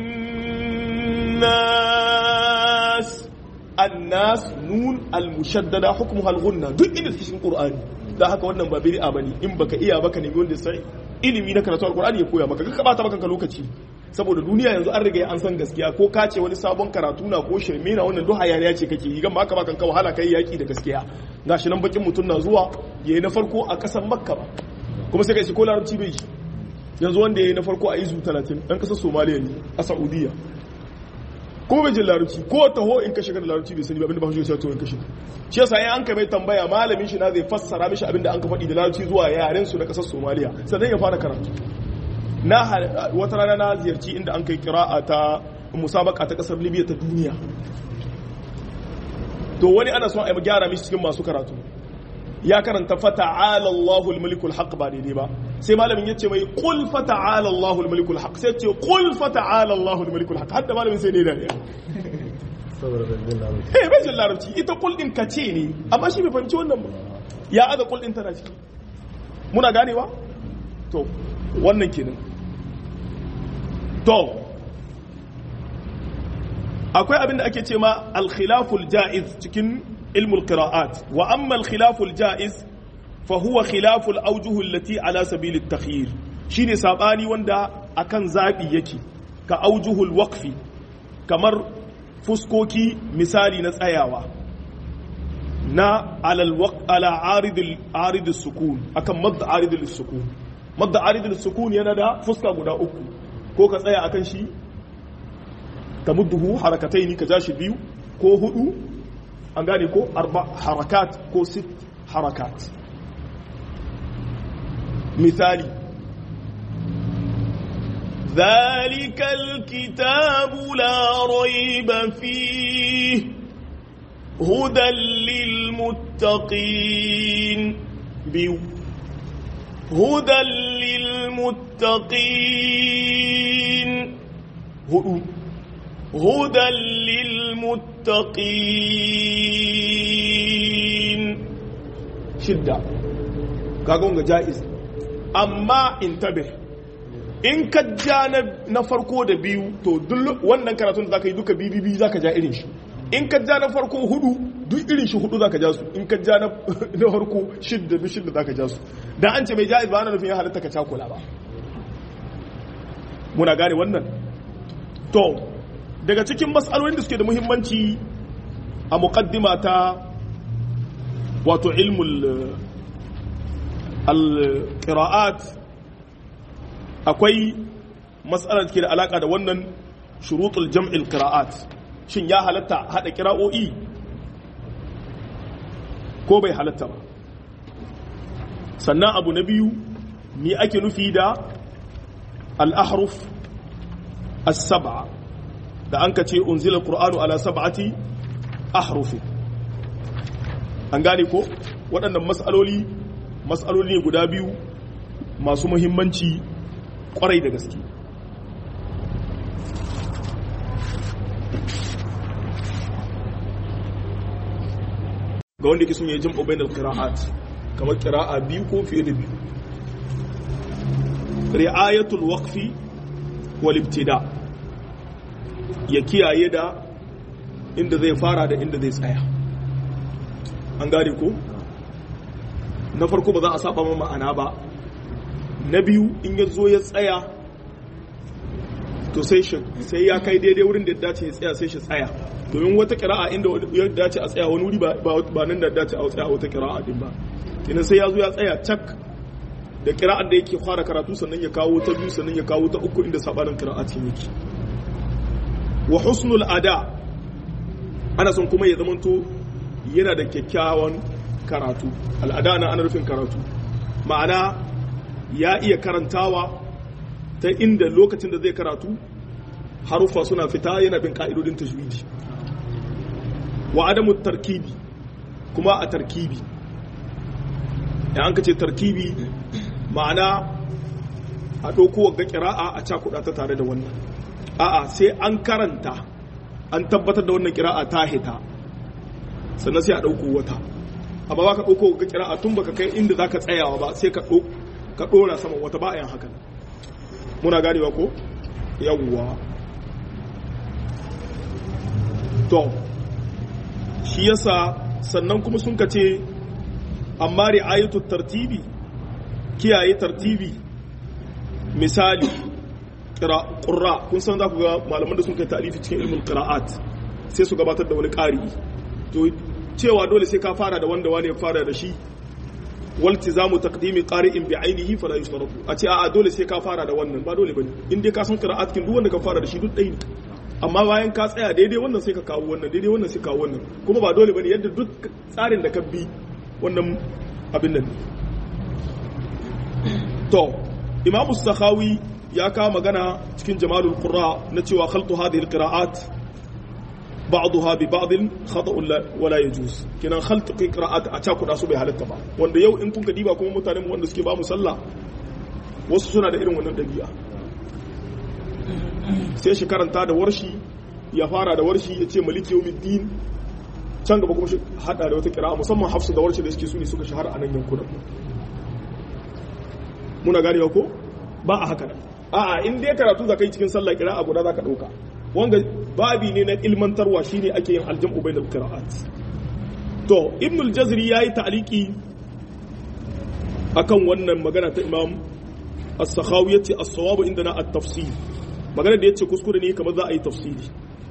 الناس الناس نون المشددة حكمها الغنة duk inda take cikin Qur'ani da haka wannan ba bid'a bane in baka iya baka nemi wanda sai ilimi na karatu alqur'ani ya koya maka ka bata maka lokaci saboda duniya yanzu an riga an san gaskiya ko ka ce wani sabon karatu na ko shirme na wannan duk hayaniya ce kake yi gan baka bakan ka wahala kai yaki da gaskiya gashi nan bakin mutum na zuwa yayi na farko a kasar makka ba kuma sai kai shi ko larabci bai shi yanzu wanda yayi na farko a izu 30 dan kasar somaliya ne a saudiya ko bai jin larabci ko taho in ka shiga da larabci bai sani ba abinda ba shi ya to in ka shiga shi yasa in an ka mai tambaya malamin shi na zai fassara mishi abinda an ka faɗi da larabci zuwa yaren su na kasar somaliya sannan ya fara karatu na wata rana na ziyarci inda an kai kira'a ta musabaka ta kasar libya ta duniya to wani ana son a yi gyara mishi cikin masu karatu ya karanta fata'ala Allahul malikul haq ba daidai ba sai malamin ya ce mai qul fata'ala Allahul malikul haq sai ce qul fata'ala Allahul malikul haq hadda malamin sai ne da ne eh bai jin larabci ita qul din kace ne amma shi bai fahimci wannan ba ya aza qul din tana ciki muna ganewa to wannan kenan to akwai abin da ake ce ma al-khilaful ja'iz cikin ilmul qira'at wa amma al-khilaful ja'iz fa huwa khilaful awjuh allati ala sabil at-takhyir shine sabani wanda akan zabi yake ka awjuhul waqfi kamar fuskoki misali na tsayawa na ala ala aridul aridus sukun akan madd aridul sukun madd aridul sukun yana da fuska guda uku ko ka tsaya akan shi tamudduhu harakataini ka jashi biyu ko hudu an gane ko arba harakat ko sit harakat misali ذلك الكتاب لا ريب فيه هدى للمتقين بيو هدى للمتقين هدو هدى للمتقين شدة كاغونغ جائز أما انتبه in ka ja na farko da biyu to duk wannan karatun da zaka yi duka biyu biyu zaka ja irin shi in ka ja na farko hudu duk irin shi hudu zaka ja su in ka ja na farko shidda duk shidda zaka ja su dan an ce mai ja'iz ba ana nufin ya halatta ka cakula ba muna gane wannan to daga cikin matsalolin da suke da muhimmanci a muqaddima ta wato ilmul al-qira'at akwai matsalar ke da alaka da wannan shurutul jam'il qira'at shin ya halatta hada qira'o'i ko bai halatta ba sannan abu na biyu me ake nufi da al-ahruf as-sab'a da an ka ce unzila al-qur'anu ala sab'ati ahrufi an gane ko waɗannan mas'aloli mas'aloli ne guda biyu masu muhimmanci kwarai da gaske ga wanda ke sun yi jin obain al-qira'at kamar qira'a biyu ko fiye da biyu ri'ayatul waqfi wal ibtida ya kiyaye da inda zai fara da inda zai tsaya an gane ko na farko ba za a saba ma ma'ana ba na biyu in ya zo ya tsaya to sai shi sai ya kai daidai wurin da ya dace ya tsaya sai shi tsaya domin wata kira'a inda ya dace a tsaya wani wuri ba nan da dace a tsaya wata kira'a din ba kenan sai ya zo ya tsaya cak da kira'ar da yake fara karatu sannan ya kawo ta biyu sannan ya kawo ta uku inda sabanin kira'a ce yake wa husnul ada ana son kuma ya zamanto yana da kyakkyawan karatu al'ada na ana rufin karatu ma'ana ya iya karantawa ta inda lokacin da zai karatu haruffa suna fita yana bin ka'idodin tajwidi wa adamu tarkibi kuma a tarkibi ya an ce tarkibi ma'ana a ɗauko ga ƙira'a a cakuɗa ta tare da wannan a'a sai an karanta an tabbatar da wannan ƙira'a ta hita sannan sai a ɗauko wata amma ba ka ɗauko ga ƙira'a tun baka kai inda za ka tsayawa ba sai ka ɗauko ka ɗora saman wata bayan haka muna ganewa ko yawwa to shi yasa sannan kuma sun ka ce amma ri'ayatu tartibi kiyaye tartibi misali ƙura kun san za ku ga malaman da sun kai tarifi cikin ilmin ƙira'at sai su gabatar da wani ƙari to cewa dole sai ka fara da wanda wani ya fara da shi waltizamu taqdimi qari'in bi ainihi fala yustaratu a ce a'a dole sai ka fara da wannan ba dole bane in dai ka san qira'at kin duk wanda ka fara da shi duk ɗaya ne amma bayan ka tsaya daidai wannan sai ka kawo wannan daidai wannan sai ka kawo wannan kuma ba dole bane yadda duk tsarin da ka bi wannan abin nan to imam sakhawi ya kawo magana cikin jamalul qurra na cewa khaltu hadhihi alqira'at ba'daha bi ba'd khata'un wala yajuz kinan khalt qira'at a cakuda su bai halatta ba wanda yau in kun ka diba kuma mutanen wanda suke ba mu sallah wasu suna da irin wannan dabi'a sai shi karanta da warshi ya fara da warshi ya ce maliki yawmiddin can gaba kuma shi hada da wata kira'a musamman hafsu da warshi da suke su ne suka shahara a nan yankunan muna ganewa ko ba a haka a'a in dai karatu za ka yi cikin sallah kira'a guda za ka ɗauka wanga babi ne na ilmantarwa shine ake yin aljam'u bainal qira'at to ibn al-jazri yayi ta'liqi akan wannan magana ta imam as-sakhawi yace as-sawab indana at-tafsir magana da yace kuskure ne kamar za a yi tafsiri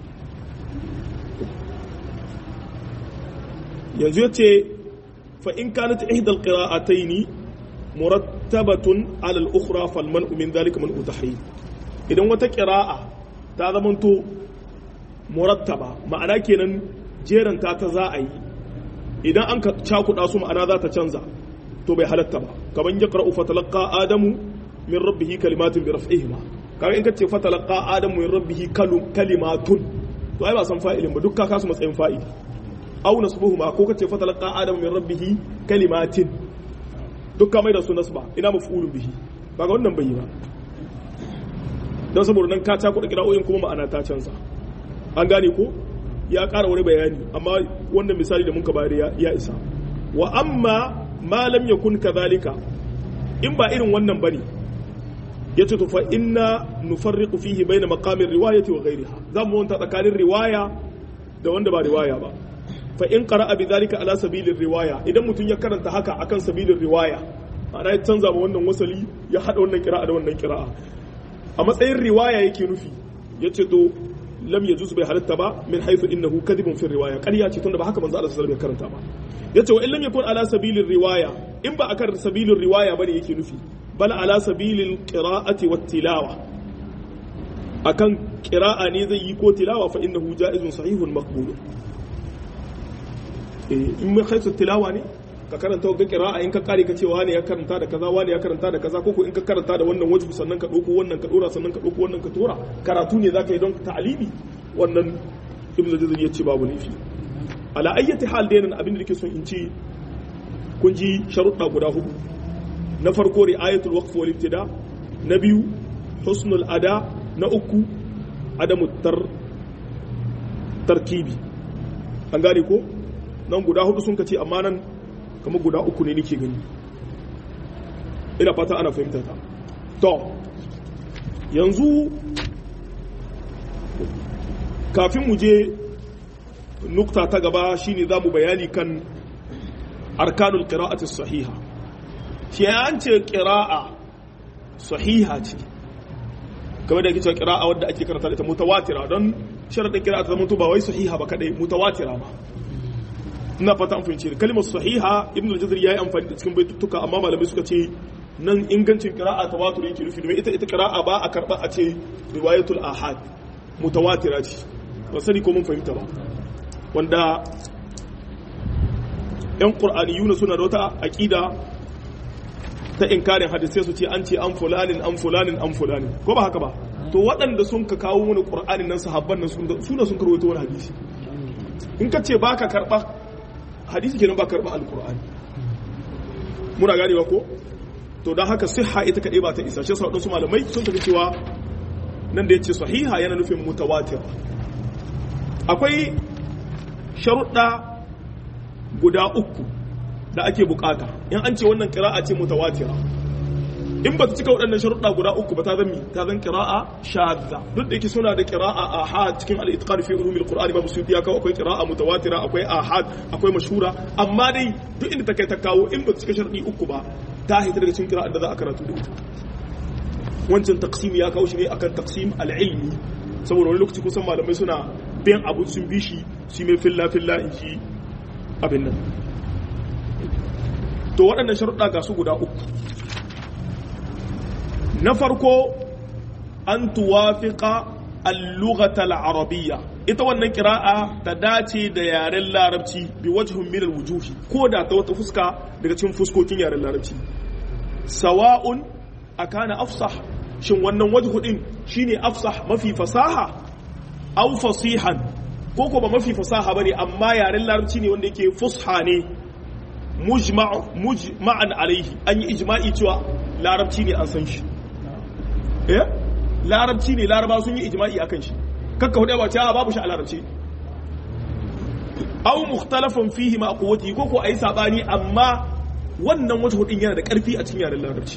yanzu yace fa in kanat ihda al-qira'atayn murattabatun ala al-ukhra fal man'u min dhalika man'u tahrim idan wata qira'a ta zamanto murattaba ma'ana kenan jeranta ta za a yi idan an ka cakuɗa su ma'ana za ta canza to bai halatta ba kaman ya qara'u fatalaqa adamu min rabbihi kalimatin bi raf'ihima kaga in ka ce fatalaqa adamu min rabbihi kalimatun to ai ba san fa'ilin ba duk ka kasu matsayin fa'ili aw nasbuhuma ko ka ce fatalaqa adamu min rabbihi kalimatin duk ka mai da su nasba ina maf'ulun bihi ba ga wannan bayyana don saboda nan ka cakuɗa kira'o'in kuma ma'ana ta canza an gane ko ya ƙara wani bayani amma wannan misali da muka bayar ya isa wa amma ma lam yakun kadhalika in ba irin wannan bane yace to fa inna nufarriqu fihi bayna maqamir riwayati wa ghayriha zamu wanta tsakanin riwaya da wanda ba riwaya ba fa in qara'a bidhalika ala sabilir riwaya idan mutum ya karanta haka akan sabilin riwaya ma'ana ya canza ma wannan wasali ya hada wannan kira'a da wannan kira'a a matsayin riwaya yake nufi yace to lam yajuz bai halatta ba min haythu innahu kadhibun fi riwaya ƙarya ce tunda ba haka manzo Allah sallallahu alaihi wasallam ya karanta ba yace wa in lam yakun ala sabilir riwaya in ba akan sabilin riwaya bane yake nufi bal ala sabilil qira'ati wat tilawa akan qira'a ne zai yi ko tilawa fa innahu ja'izun sahihun maqbul in mai haisu tilawa ne ka karanta ga kira'a in ka kare ka ce wani ya karanta da kaza wani ya karanta da kaza koko in ka karanta da wannan wajhu sannan ka dauko wannan ka dora sannan ka dauko wannan ka tora karatu ne zaka yi don ta'alimi wannan ibnu jazari ya ce babu laifi ala ayyati hal dai nan abin da nake son in ce kun ji sharuɗa guda hudu na farko ri'ayatul waqf wal ibtida na biyu husnul ada na uku adamu tar tarkibi an gane ko nan guda hudu sun ce amma nan kamar guda uku ne nake gani ina fata ana fahimta ta to yanzu kafin mu je nukta ta gaba shine za mu bayani kan arkanul qira'ati sahiha shi an ce qira'a sahiha ce kamar da yake cewa qira'a wadda ake karanta ita mutawatira don sharadin qira'a ta zama ba wai sahiha ba kadai mutawatira ba ina fata an fahimci kalmar sahiha ibn al-jazari yayi amfani da cikin baitutuka amma malamai suka ce nan ingancin qira'a tawatur yake nufi domin ita ita qira'a ba a karba a ce riwayatul ahad mutawatira ce ba sani ko mun fahimta ba wanda yan qur'aniyuna suna da wata aqida ta inkarin hadisai su ce an ce an fulanin an fulanin an fulanin ko ba haka ba to waɗanda sun ka kawo mana qur'anin nan sahabban nan suna sun karwato wani hadisi in ka ce baka karba hadisi kenan ba karba alkur'ani muna gane ba ko to don haka siha ita kaɗai ba ta isa shi sa waɗansu malamai sun tafi cewa nan da ya ce sahiha yana nufin mutawatir akwai sharuɗa guda uku da ake bukata in an ce wannan kira'a ce mutawatira in ba ta cika waɗannan sharuɗa guda uku ba ta zan mi ta zan kira'a shadda duk da yake suna da kira'a ahad cikin al-itqan fi ulumil qur'ani babu suyuti ya kawo akwai kira'a mutawatira akwai ahad akwai mashhura amma dai duk inda ta kai ta kawo in ba ta cika sharuɗi uku ba ta hita daga cikin kira'a da za a karatu da ita wancan taqsim ya kawo shi ne akan taqsim al-ilmi saboda wani lokaci kusan malamai suna biyan abu sun bi shi su mai filla filla in ji abin nan to waɗannan sharuɗa ga su guda uku na farko an tuwafiqa al-lughata al-arabiyya ita wannan kira'a ta dace da yaren larabci bi wajhun min al-wujuhi ko da ta wata fuska daga cikin fuskokin yaren larabci sawa'un akana afsah shin wannan wajhu din shine afsah mafi fasaha aw fasihan ko ko ba mafi fasaha bane amma yaren larabci ne wanda yake fusha ne mujma'an alaihi an yi ijma'i cewa larabci ne an san shi eh larabci ne laraba sun yi ijma'i akan shi kakka hudu ba cewa babu shi a larabci aw mukhtalafan fihi ma quwwati ko ko ayi sabani amma wannan wata hudin yana da karfi a cikin yaren larabci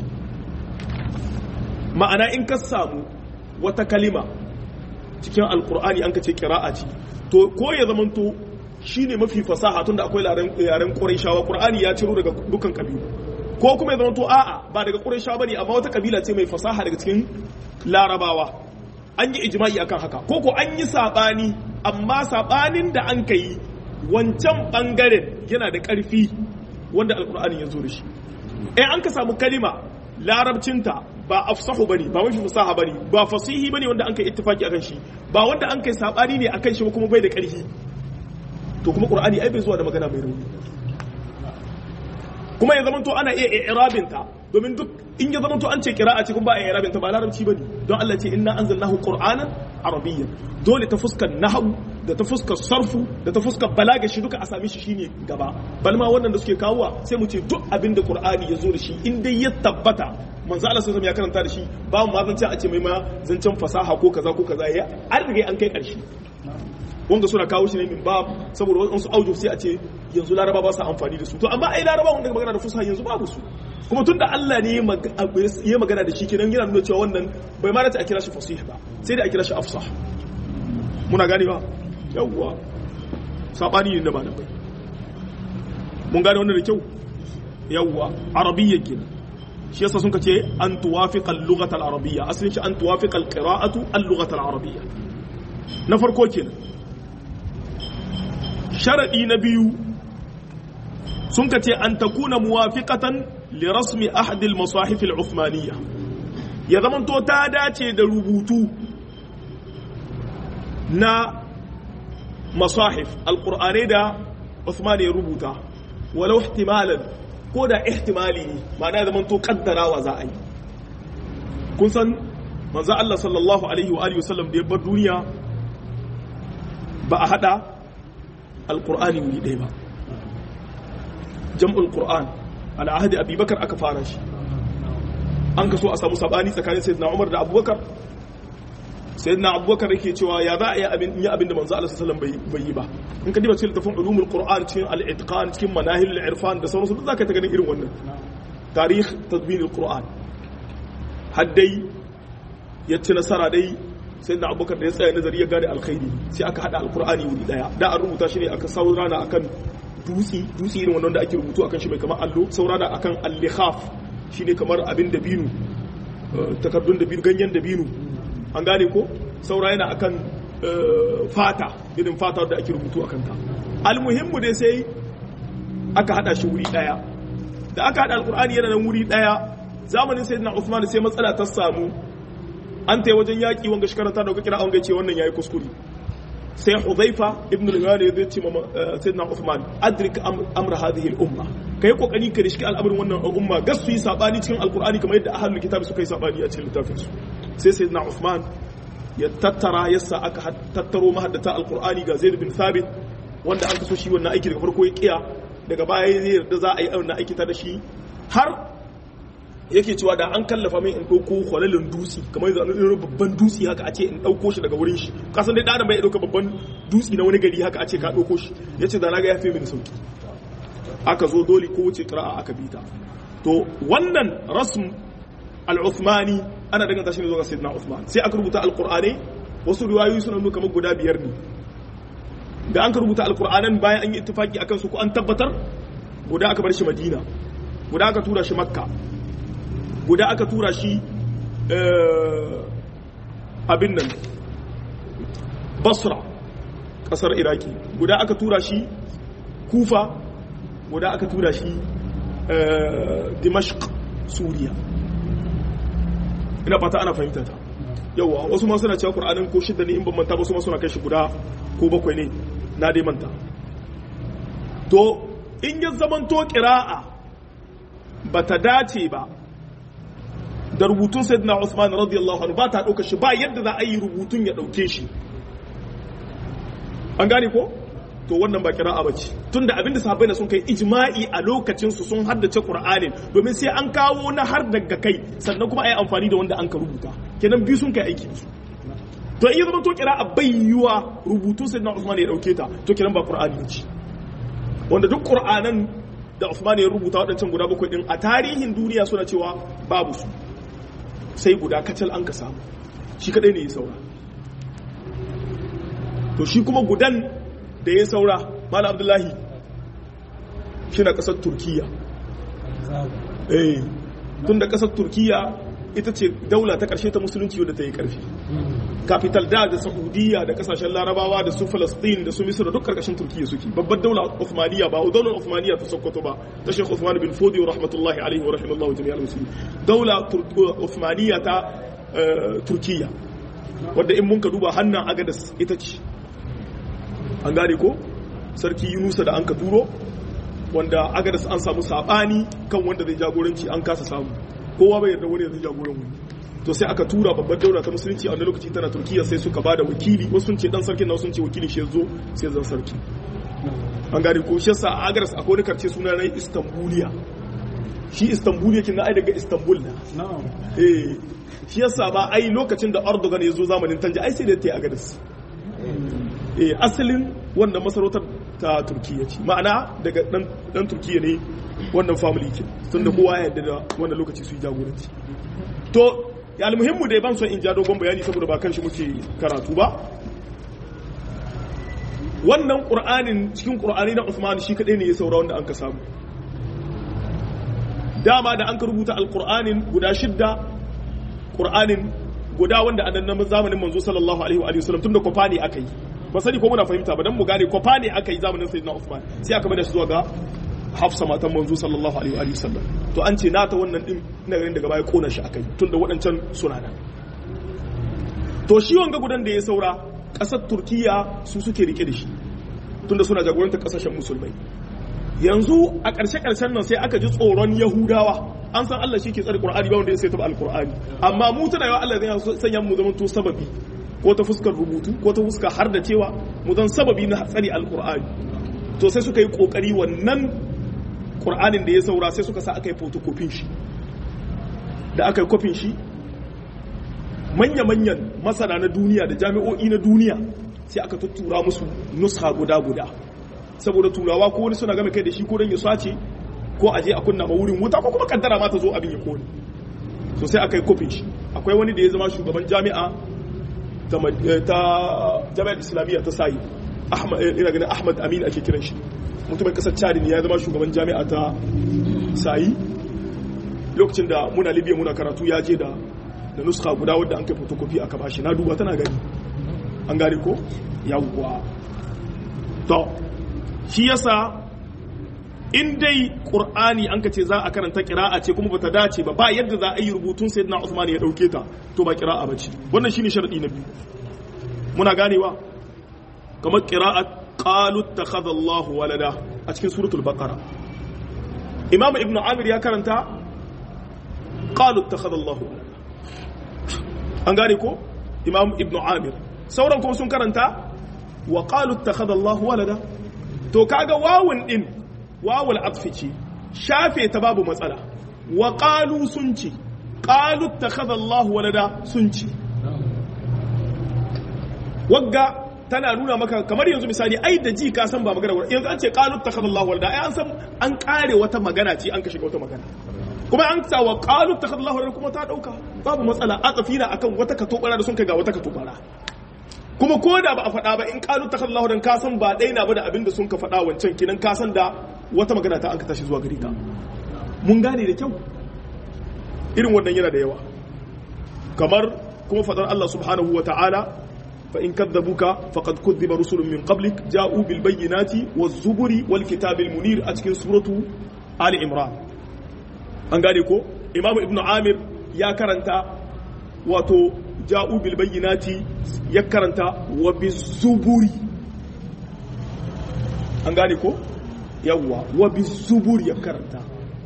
ma'ana in ka samu wata kalima cikin alqur'ani an ka ce qira'a ce to ko ya zamanto shine mafi fasaha tunda akwai yaren qurayshawa qur'ani ya ciro daga dukkan kabilu ko kuma ya zamanto a'a ba daga qurayshawa bane amma wata kabila ce mai fasaha daga cikin larabawa an yi ijma'i akan haka ko ko an yi sabani amma sabanin da an kai wancan bangaren yana da karfi wanda alkur'ani ya zo da shi eh an ka samu kalima larabcinta ba afsahu bane ba mafi fasaha bane ba fasihi bane wanda an kai ittifaki akan shi ba wanda an kai sabani ne akan shi ba kuma bai da ƙarfi to kuma qur'ani ai bai zuwa da magana mai rauni kuma ya zamanto ana iya i'rabin ta domin duk in ya zamanto an ce qira'a ce kuma ba a i'rabin ta ba larabci bane don Allah ce inna anzalnahu qur'anan arabiyyan dole ta fuskar nahwu da ta fuskar sarfu da ta fuskar balaga shi duka a same shi shine gaba bal ma wannan da suke kawowa sai mu ce duk abin da qur'ani ya zo da shi in dai ya tabbata manzo Allah sallallahu ya karanta da shi ba mu ma zancen a ce mai ma zancen fasaha ko kaza ko kaza ya an riga an kai karshe wanda suna kawo shi ne min bab saboda wasu audio sai a ce yanzu laraba ba su amfani da su to amma ai laraba wanda magana da fusaha yanzu babu su kuma tun da Allah ne ya magana da shi kenan yana nuna cewa wannan bai ma dace a kira shi fasih ba sai da a kira shi afsah muna gane ba yawwa sabani ne da ba da bai mun gane wannan da kyau yawwa arabiyya kenan shi yasa sun ce an tuwafiqa al-lughata al-arabiyya asalin shi an tuwafiqa al-qira'atu al-lughata al-arabiyya na farko kenan sharadi na biyu sun ka ce an takuna muwafiqatan li rasmi ahad al-masahif al-uthmaniyya ya zaman to ta dace da rubutu na masahif al-qur'ani da Uthman ya rubuta walau ihtimalan ko da ihtimali ne ma'ana zaman to kaddarawa za a yi kun san manzo Allah sallallahu alaihi wa alihi wasallam da ya bar duniya ba a hada alqur'ani wuri ɗaya ba jam'ul qur'an ala ahdi abubakar aka fara shi an kaso a samu sabani tsakanin sayyidina umar da abubakar sayyidina abubakar yake cewa ya za a yi abin yi abin da manzo Allah sallallahu alaihi wasallam bai yi ba in ka diba cikin littafin ulumul qur'an cikin al-itqan cikin manahil al-irfan da sauransu duk zaka ta ganin irin wannan tarikh tadbin al-qur'an haddai ya ci nasara dai sayyidina abubakar da ya tsaya nazari ya gane alkhairi sai aka hada al-qur'ani wuri daya da an rubuta shi ne aka saurana akan dutsi dutsi irin wannan da ake rubutu akan shi mai kamar allo saurana akan al-likhaf shine kamar abin da binu takardun da binu ganyen da binu an gane ko saura yana akan fata irin fata da ake rubutu akan ta almuhimmu dai sai aka hada shi wuri daya da aka hada alkur'ani yana nan wuri daya zamanin sayyidina Uthman sai matsala ta samu an tai wajen yaki wanga shi karanta da kuka kira an ga ce wannan yayi kuskure sai Hudhaifa ibn al-Yaman ya ce ma sayyidina Uthman adrik amr hadhihi al-umma kai kokari ka rishi al'amarin wannan umma gas su yi sabani cikin alkur'ani kamar yadda ahlul kitab suka yi sabani a cikin littafin su sai sayyidina Uthman ya tattara yasa aka tattaro mahaddata alkur'ani ga Zaid bin Thabit wanda an kaso shi wannan aiki daga farko ya kiya daga baya ya yarda za a yi wannan aiki ta da shi har yake cewa da an kallafa min in ɗauko kwalalin dutse kamar yanzu an irin babban dutse haka a ce in ɗauko shi daga wurin shi kasan dai ɗan bai ɗauka babban dutse na wani gari haka a ce ka ɗauko shi ya ce da na ga ya fi mini sauki aka zo dole ko wuce ƙira'a aka bita to wannan rasm al-uthmani ana danganta shi ne zuwa ga sayyidina uthman sai aka rubuta al-qur'ani wasu riwayoyi suna nuna kamar guda biyar ne da an ka rubuta al-qur'anan bayan an yi ittifaki akan su ko an tabbatar guda aka bar shi madina guda aka tura shi makka guda aka tura shi abin nan basra kasar iraki guda aka tura shi kufa guda aka tura shi dimashq suriya ina fata ana fahimta ta yawa wasu ma suna cewa qur'anin ko shidda ne in ban manta ba su ma suna kai shi guda ko bakwai ne na dai manta to in ya zamanto qira'a bata dace ba da rubutun sayyidina Uthman radiyallahu anhu ba ta dauka shi ba yadda za a yi rubutun ya dauke shi an gane ko to wannan ba kira'a bace tunda abinda sahabbai sun kai ijma'i a lokacin su sun haddace Qur'anin domin sai an kawo na har daga kai sannan kuma ayi amfani da wanda an ka rubuta kenan biyu sun kai aiki su to in zama to kira'a bai yiwa rubutun sayyidina Uthman ya dauke ta to kenan ba Qur'ani ce wanda duk Qur'anan da Uthman ya rubuta waɗancan guda bakwai din a tarihin duniya suna cewa babu su sai guda kacal an ka samu shi kadai ne ya saura to shi kuma gudan da ya saura mala abdullahi shi na kasar turkiya eh tun da kasar turkiya ita ce daula ta karshe ta musulunci wadda ta yi karfi capital da da saudiya da kasashen larabawa da su falastin da su misra duk karkashin turkiya suke babbar daular uthmaniya ba daular uthmaniya ta sokoto ba ta shekh uthman bin fodi rahmatullahi alaihi wa rahimallahu jami'al muslimin daula uthmaniya ta turkiya wadda in mun ka duba hannun agadas ita ce an gane ko sarki yunusa da an ka turo wanda agadas an samu sabani kan wanda zai jagoranci an kasa samu kowa bai yarda wani zai jagoran wani to sai aka tura babbar daula ta musulunci a wani lokaci tana turkiya sai suka bada wakili wasu sun ce dan sarkin na sun ce wakili shi zo sai zan sarki an gane ko shi yasa a agadas akwai wani karce suna na istanbuliya shi istanbuliya kin ai daga istanbul na eh shi yasa ba ai lokacin da erdogan ya zo zamanin tanja ai sai da ta yi agadas eh asalin wannan masarautar ta turkiya ce ma'ana daga dan turkiya ne wannan family ke tun da kowa ya yarda da wannan lokaci su yi jagoranci to ya almuhimmu dai ban son in ja dogon bayani saboda ba kan shi muke karatu ba wannan qur'anin cikin qur'ani na Usman shi kadai ne ya saura wanda an ka samu dama da an ka rubuta alqur'anin guda shidda qur'anin guda wanda a nan zamanin manzo sallallahu alaihi wa sallam tunda kwafa ne aka yi ba sani ko muna fahimta ba dan mu gane kwafa ne aka yi zamanin sayyidina Uthman sai aka bada shi zuwa ga Hafsa matan manzo sallallahu alaihi wa sallam to an ce nata wannan din ina ganin daga baya kona shi akai tunda waɗancan suna nan to shi wanga gudan da ya saura ƙasar Turkiya su suke rike da shi tunda suna jagorantar ƙasashen musulmai yanzu a ƙarshe ƙarshen nan sai aka ji tsoron Yahudawa an san Allah shi ke tsare Qur'ani ba wanda ya sai taɓa Al-Qur'ani amma mu tana yawa Allah zai sanya mu zaman to sababi ko ta fuskar rubutu ko ta fuskar har da cewa mu zan sababi na tsari alkur'ani to sai suka yi kokari wannan qur'anin da ya saura sai suka sa aka yi photocopy shi da aka yi kofin shi manya-manyan masana na duniya da jami'o'i na duniya sai aka tuttura musu nuska guda-guda saboda turawa ko wani suna game kai da shi ko don ya sace ko aje a kunna ma wurin wuta ko kuma kaddara ma ta zo abin ya kone so sai aka yi kofin shi akwai wani da ya zama shugaban jami'a ta jami'ar islamiyya ta sayi ina ganin ahmad amin ake kiran shi mutumin kasar chad ne ya zama shugaban jami'a ta sayi lokacin da muna libya muna karatu ya je da da nuska guda wadda an kai fotokofi aka bashi na duba tana gani an gane ko yawwa to shi yasa in dai qur'ani an ka ce za a karanta qira'a ce kuma bata dace ba ba yadda za a yi rubutun sayyidina Usman ya dauke ta to ba qira'a bace wannan shine sharadi na biyu muna ganewa kamar qira'at qalu ittakhadha Allahu walada a cikin suratul baqara imam ibnu amir ya karanta qalu ittakhadha Allahu walada an gane ko imam ibnu amir sauran kuma sun karanta wa qalu ittakhadha Allahu walada to kaga wawun din wawul atfi ce shafe ta babu matsala wa qalu sun ce qalu ittakhadha Allahu walada sun ce wagga tana nuna maka kamar yanzu misali ai da ji ka san ba magana yanzu an ce qalu ittakhadha Allahu walada ai an san an kare wata magana ce an ka shiga wata magana kuma an sa wa qalu ittakhadha Allahu walada kuma ta dauka babu matsala atafina akan wata katobara da sun kai ga wata katobara kuma ko da ba a faɗa ba in qalu ittakhadha Allahu walada ka san ba daina ba da abin da sun ka faɗa wancan kinan ka san da wata magana ta an ka tashi zuwa gari ta mun gane da kyau irin wannan yana da yawa kamar kuma fadar Allah subhanahu wa ta'ala fa in kadzabuka faqad kudhiba rusulun min qablik ja'u bil bayyinati waz zuburi wal kitabil munir a cikin suratu ali imran an gane ko imamu ibnu amir ya karanta wato ja'u bil bayyinati ya karanta wa biz zuburi an gane ko yawwa wa bizuburi ya karanta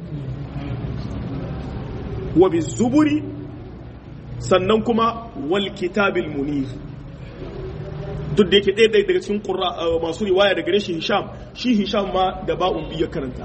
wa bizuburi sannan kuma wal kitabil munir duk da yake ɗaya daga cikin masu riwaya daga gare shi hisham shi hisham ma da ba'un biya karanta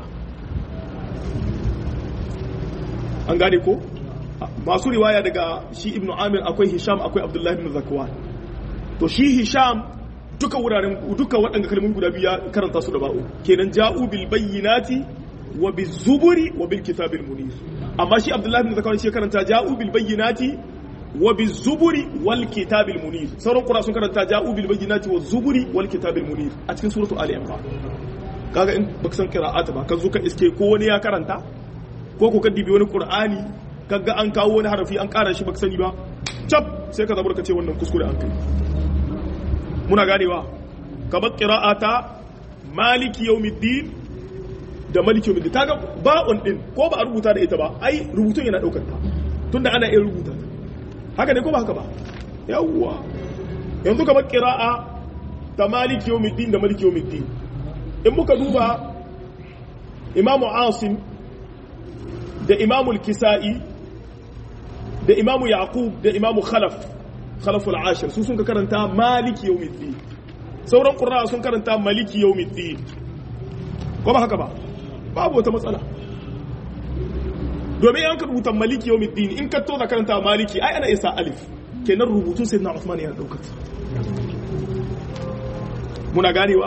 an gane ko masu riwaya daga shi ibnu amir akwai hisham akwai abdullahi ibn zakwan to shi hisham duka wuraren duka waɗanda kalmomin guda biya karanta su da ba'u kenan ja'u bil bayyinati wa bil zuburi wa bil kitabil munir amma shi abdullahi bin zakawan shi karanta ja'u bil bayyinati wa bil zuburi wal kitabil munir sauran qura sun karanta ja'u bil bayyinati wa zuburi wal kitabil munir a cikin suratu ali imran kaga in baka san qira'ata ba ka zo ka iske ko wani ya karanta ko ko ka dibi wani qur'ani kaga an kawo wani harafi an kara shi baka sani ba cap sai ka zabar ka ce wannan kuskure an kai muna ganewa kamar qira'ata maliki yawmiddin da maliki yawmiddin ta ga ba'un din ko ba a rubuta da ita ba ai rubutun yana daukar ta tunda ana iya rubuta ta haka ne ko ba haka ba yawwa yanzu kamar qira'a ta maliki yawmiddin da maliki yawmiddin in muka duba imamu asim da imamu kisa'i da imamu yaqub da imamu khalaf khalaful ashir su sun ka karanta maliki yawmiddin sauran qurra sun karanta maliki yawmiddin ko ba haka ba babu wata matsala domin an ka rubuta maliki yawmiddin in ka to da karanta maliki ai ana isa alif kenan rubutun sayyidina Uthman yana daukar muna ganewa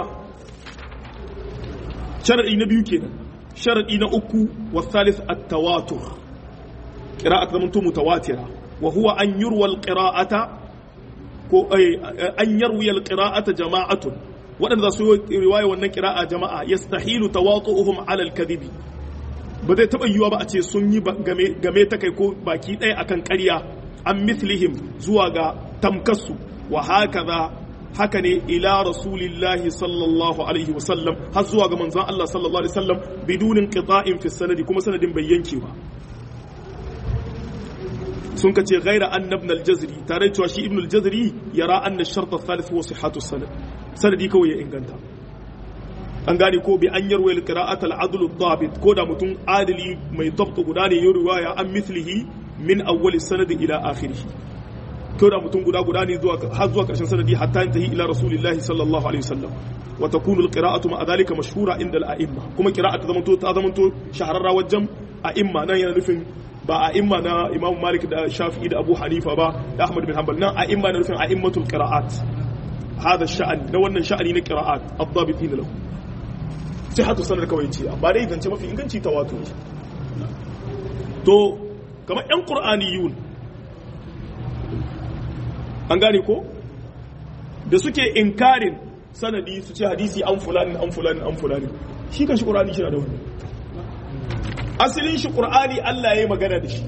sharadi na biyu kenan sharadi na uku wa thalith at-tawatur qira'at zaman to mutawatira wa huwa an yurwa al-qira'ata ko an yarwi al-qira'ata jama'atun waɗanda za su yi riwaya wannan qira'a jama'a yastahilu tawatu'uhum 'ala al-kadhibi ba zai taɓa yiwuwa ba a ce sun yi game ta kai ko baki ɗaya akan ƙarya an mithlihim zuwa ga tamkassu wa haka za haka ne ila rasulillahi sallallahu alaihi wasallam har zuwa ga manzon Allah sallallahu alaihi wasallam bidunin qita'in fi sanadi kuma sanadin bai yanke ba sun kace ghaira anna ibn al-jazri tare cewa shi ibn al-jazri yara anna ash-shart ath-thalith huwa sihhatu sanad sanadi kawai ya inganta an gane ko bi an yarwa al-qira'at al-adl ad-dabit ko da mutum adili mai dabt guda ne ya riwaya an mithlihi min awwal sanad ila akhirih ko da mutum guda guda ne zuwa har zuwa karshen sanadi hatta yantahi ila rasulillahi sallallahu alaihi wasallam wa takunu al-qira'atu ma dhalika mashhura inda al-a'imma kuma qira'atu zamanto ta zamanto shahararra wajen a'imma nan yana nufin ba a'imma na Imam Malik da Shafi'i da Abu Hanifa ba da Ahmad bin Hanbal nan a'imma na nufin a'immatul qira'at hada sha'an na wannan sha'ani na qira'at ad-dabitin lahu sai hatu sanar kawai ce amma dai zance mafi inganci tawatur to kamar yan qur'aniyun an gane ko da suke inkarin sanadi su ce hadisi an fulani an fulani an fulani shi kan shi qur'ani shi na da wani asalin shi qur'ani Allah ya yi magana da shi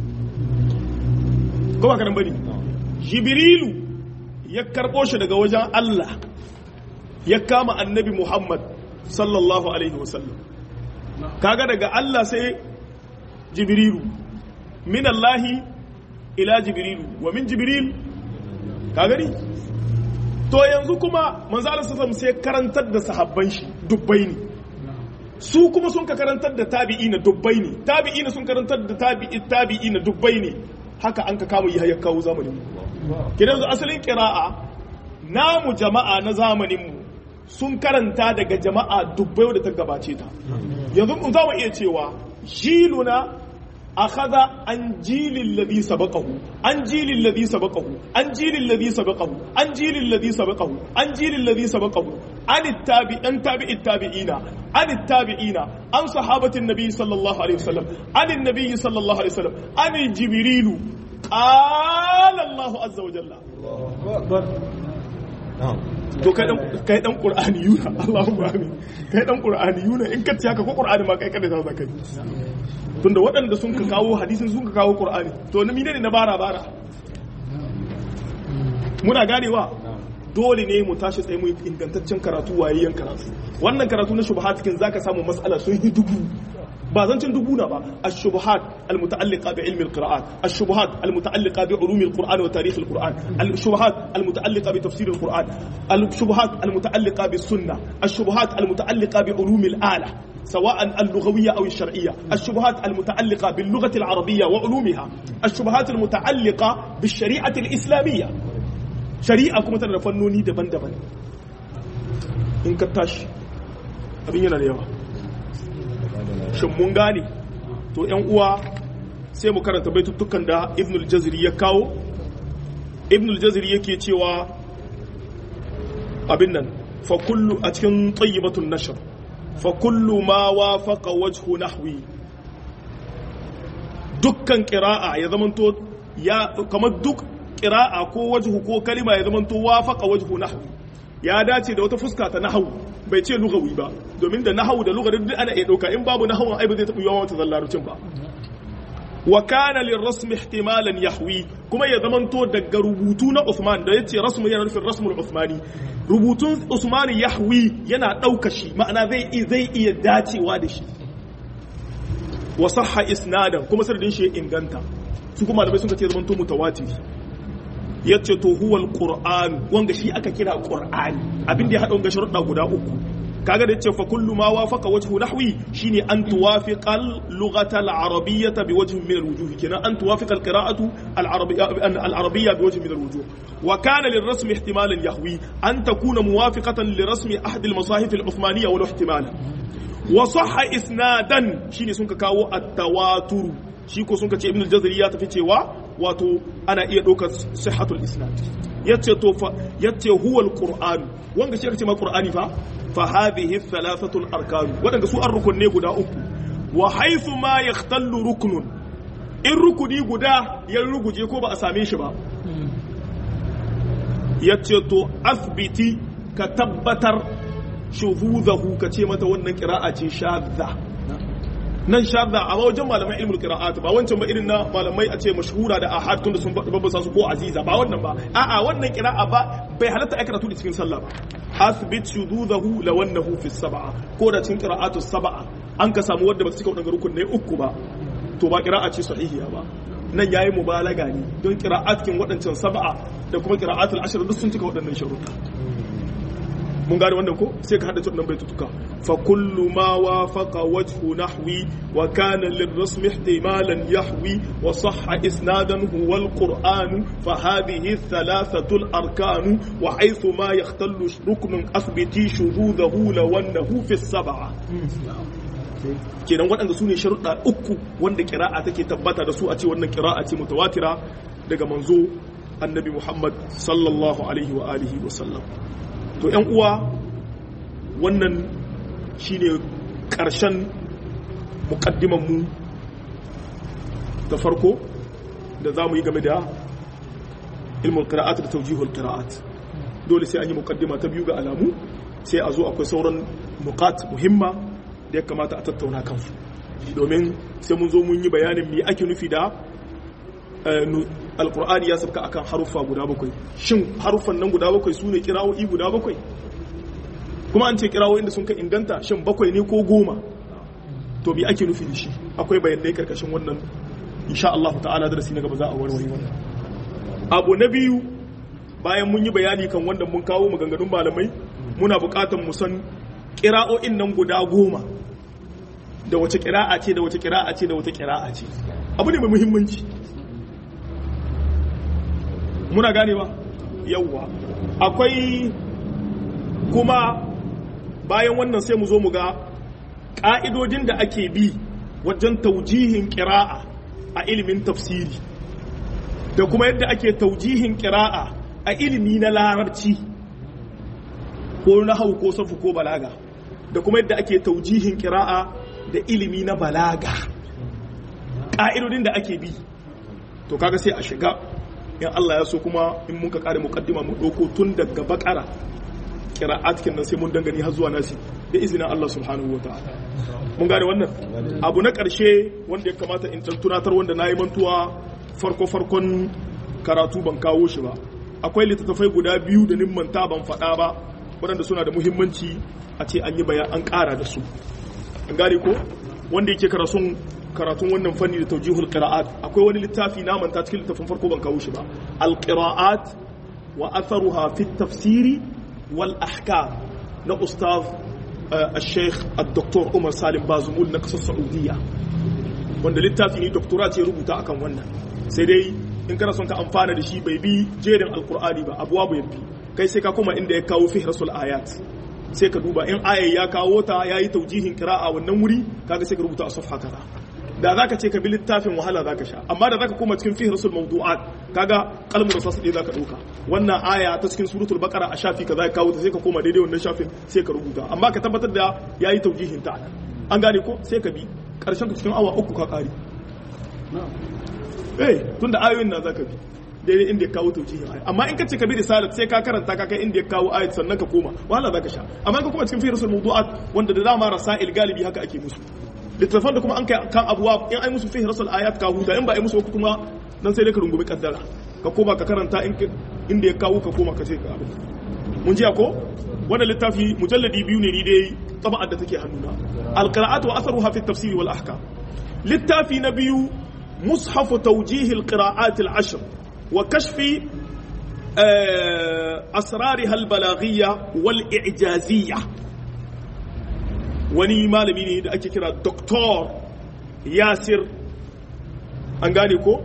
ko ba karan bane jibrilu ya karbo shi daga wajen Allah ya kama annabi Muhammad sallallahu alaihi wasallam kaga daga Allah sai jibrilu min Allahi ila jibrilu wa min jibril ka gani to yanzu kuma manzo Allah sallallahu sai karantar da sahabban shi dubbai ne su kuma sun ka karantar da tabi'ina dubbai ne tabi'ina sun karantar da tabi'i tabi'ina dubbai ne haka an ka kama yi hayar kawo zamanin mu kidan su asalin qira'a namu jama'a na zamanin mu sun karanta daga jama'a dubbai da ta gabace ta yanzu mun za mu iya cewa jiluna أخذ عن جيل الذي سبقه عن جيل الذي سبقه عن جيل الذي سبقه عن جيل الذي سبقه عن جيل الذي سبقه عن التابع عن تابع التابعين عن التابعين عن صحابة النبي صلى الله عليه وسلم عن النبي صلى الله عليه وسلم عن جبريل قال الله عز وجل to kai dan kai dan qur'ani yuna Allahumma amin kai dan qur'ani yuna in ka ci haka ko qur'ani ma kai kada za ka yi tunda waɗanda sun ka kawo hadisin sun ka kawo qur'ani to na mine ne na bara bara muna ganewa dole ne mu tashi tsaye mu ingantaccen karatu wayayyen karatu wannan karatu na shubuhat cikin zaka samu mas'ala sun yi dubu ba zancin dubu na ba ash-shubuhat al-muta'alliqa bi ilmi al-qira'at ash-shubuhat al-muta'alliqa bi ulumi al-qur'an wa tarikh al-qur'an al-shubuhat al-muta'alliqa bi tafsir al-qur'an al-shubuhat al-muta'alliqa bi sunnah ash-shubuhat al-muta'alliqa bi ulumi al-ala سواء اللغوية أو الشرعية الشبهات المتعلقة باللغة العربية وعلومها الشبهات المتعلقة بالشريعة الإسلامية شريعة كما ترى فنوني دبن دبن إن كتاش أبين ينا اليوم shin mun gane to yan uwa sai mu karanta baitutukan da ibn al-jazri ya kawo ibn al-jazri yake cewa abin nan fa kullu a cikin tayyibatun nashr fa kullu ma wafaqa wajhu nahwi dukkan qira'a ya zamanto ya kamar duk qira'a ko wajhu ko kalima ya zamanto wafaqa wajhu nahwi ya dace da wata fuska ta nahawu bai ce lugawi ba domin da nahawu da lugar duk ana iya dauka in babu nahawun ai ba zai taɓa yawan wata zallarucin ba wa kana lirrasm ihtimalan yahwi kuma ya zamanto daga rubutu na Uthman da yace rasmu yana nufin rasmul Uthmani rubutun Uthman yahwi yana dauka shi ma'ana zai zai iya dacewa da shi wa sahha isnadan kuma sanadin shi inganta su kuma malamai sun ce zamanto mutawatir yace to huwa alquran wanga shi aka kira qur'ani abin da ya hada wanga sharuɗa guda uku kaga da yace fa kullu ma wafaqa wajhu nahwi shine an tuwafiqa al-lughata al-arabiyyah bi wajhin min al-wujuh kenan an tuwafiqa al-qira'atu al-arabiyyah bi wajhin min al-wujuh wa kana lirrasm ihtimalan yahwi an takuna muwafiqatan lirasm ahad al-masahif al-uthmaniyya wal ihtimal wa sahha isnadan shine sun ka kawo at-tawatur shi ko sun ka ce ibn al-jazari ya tafi cewa wato ana iya ɗaukar sihhatul isnad yace to fa yace huwa al-qur'an wanga shi aka ce ma qur'ani fa fa hadhihi thalathatu al-arkan wadanda su ar-rukun ne guda uku wa haythu ma yahtallu ruknun in rukuni guda ya ruguje ko ba a same shi ba yace to asbiti ka tabbatar shuzuzahu ka ce mata wannan qira'a ce shadda nan shadda a wajen malaman ilmul qira'at ba wancan ba irin na malamai a ce mashhura da ahad tunda sun babbasa su ko aziza ba wannan ba a'a wannan qira'a ba bai halatta ai karatu da cikin sallah ba asbit shududahu lawannahu fi sab'a ko da cikin qira'atu sab'a an ka samu wanda ba su cika wadannan rukunai uku ba to ba qira'a ce sahihiya ba nan yayi mubalaga ne don qira'at kin wadancan sab'a da kuma qira'atul ashr duk sun cika wadannan sharuɗa mun gane wannan ko sai ka haddace wannan baitutuka fa kullu ma wafaqa wajhu nahwi wa kana lirrasm ihtimalan yahwi wa sahha isnadan huwa alquran fa hadhihi thalathatu alarkan wa haythu ma yahtallu ruknun athbiti shududahu lawannahu fi sab'a kenan waɗanda su ne sharuɗa uku wanda kira'a take tabbata da su a ce wannan kira'a ce mutawatira daga manzo annabi muhammad sallallahu alaihi wa alihi wa sallam to yan uwa wannan shine ƙarshen mu da farko da za mu yi game da ilmul qira'at da tawjihul qira'at dole sai an yi muqaddima ta biyu ga alamu sai a zo akwai sauran nuqat muhimma da ya kamata a tattauna kansu domin sai mun zo mun yi bayanin me ake nufi da alkur'ani ya sabka akan haruffa guda bakwai shin haruffan nan guda bakwai su ne kirawoyi guda bakwai kuma an ce kirawoyin da sun ka inganta shin bakwai ne ko goma to me ake nufi da shi akwai bayanai karkashin wannan insha Allah ta'ala darasi na gaba za a warware wannan abu na biyu bayan mun yi bayani kan wanda mun kawo maganganun malamai muna buƙatar mu san kira'o'in nan guda goma da wace kira'a ce da wace kira'a ce da wace kira'a ce abu ne mai muhimmanci muna gane ba yawwa akwai kuma bayan wannan sai mu zo mu ga ƙa'idodin da ake bi wajen taujihin ƙira'a a ilimin tafsiri da kuma yadda ake taujihin ƙira'a a ilimi na larabci ko na hau ko safu ko balaga da kuma yadda ake taujihin ƙira'a da ilimi na balaga ƙa'idodin da ake bi to kaga sai a shiga in Allah ya so kuma in muka kare mukaddima mu dauko tun daga bakara qira'at kin nan sai mun dangane har zuwa nasi da izinin Allah subhanahu wataala mun gane wannan abu na karshe wanda ya kamata in tunatar wanda nayi mantuwa farko farkon karatu ban kawo shi ba akwai littattafai guda biyu da manta ban faɗa ba waɗanda suna da muhimmanci a ce an yi bayan an ƙara da su an gane ko wanda yake karatun karatun wannan fanni da taujihul qira'at akwai wani littafi na manta cikin littafin farko ban kawo shi ba al qira'at wa atharuha fi tafsiri wal ahkam na ustaz al-sheikh al-doktor Umar Salim Bazumul na kasar Saudiya wanda littafi ne doktora ce rubuta akan wannan sai dai in kana son ka amfana da shi bai bi jerin alkur'ani ba abuwa bai bi kai sai ka koma inda ya kawo fi rasul ayat sai ka duba in aya ya kawo ta ya yi taujihin kira'a wannan wuri kaga sai ka rubuta a safha kaza da za ka ce ka bi littafin wahala za ka sha amma da za ka koma cikin fi rasul mawdu'at kaga kalmar rasul ɗaya za ka ɗauka wannan aya ta cikin suratul baqara a shafi kaza ya kawo ta sai ka koma daidai wannan shafin sai ka rubuta amma ka tabbatar da ya yi taujihin ta an gane ko sai ka bi karshen ka cikin awa uku ka kare eh tunda ayoyin na zaka bi daidai inda ya kawo taujihin aya amma in ka ce ka bi risalat sai ka karanta ka kai inda ya kawo ayat sannan ka koma wahala zaka sha amma in ka koma cikin fi rasul mawdu'at wanda da dama rasail galibi haka ake musu littafan da kuma an kai kan abuwa in ai musu fihi rasul ayat ka huta in ba ai musu kuma nan sai dai ka rungumi kaddara ka koma ka karanta inda ya kawo ka koma ka ce ka abin mun ji ko wannan littafi mujalladi biyu ne ni dai taba'ar da take hannuna alqira'atu wa atharuha fi at-tafsir wal ahkam littafi na biyu mushaf tawjih al-qira'at al-ashr wa kashfi asrarha al-balaghiyya wal i'jaziyya wani malami ne da ake kira doktor yasir an gane ko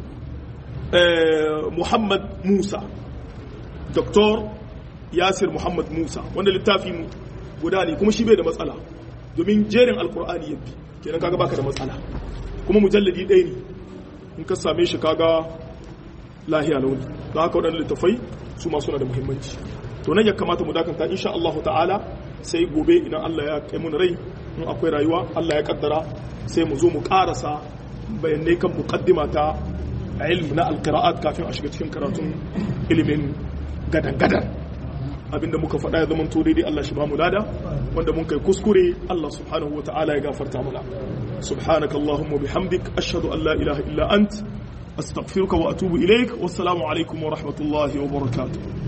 muhammad musa doktor yasir muhammad musa wanda littafi guda ne kuma shi bai da matsala domin jerin alkur'ani ya bi kenan kaga baka da matsala kuma mujalladi ɗaya ne in ka same shi kaga lahiya launi da haka waɗannan littafai su ma suna da muhimmanci to nan ya kamata mu dakanta insha Allah ta'ala sai gobe idan Allah ya kai mun rai in akwai rayuwa Allah ya kaddara sai mu zo mu karasa bayanai kan muqaddima ta ilmi na alqira'at kafin a shiga cikin karatun ilimin gadan gadan abinda muka faɗa ya zama to daidai Allah shi ba mu lada wanda mun kai kuskure Allah subhanahu wa ta'ala ya gafarta mana subhanaka allahumma bihamdik ashhadu an la ilaha illa ant astaghfiruka wa atubu ilaik wassalamu alaikum wa rahmatullahi wa barakatuh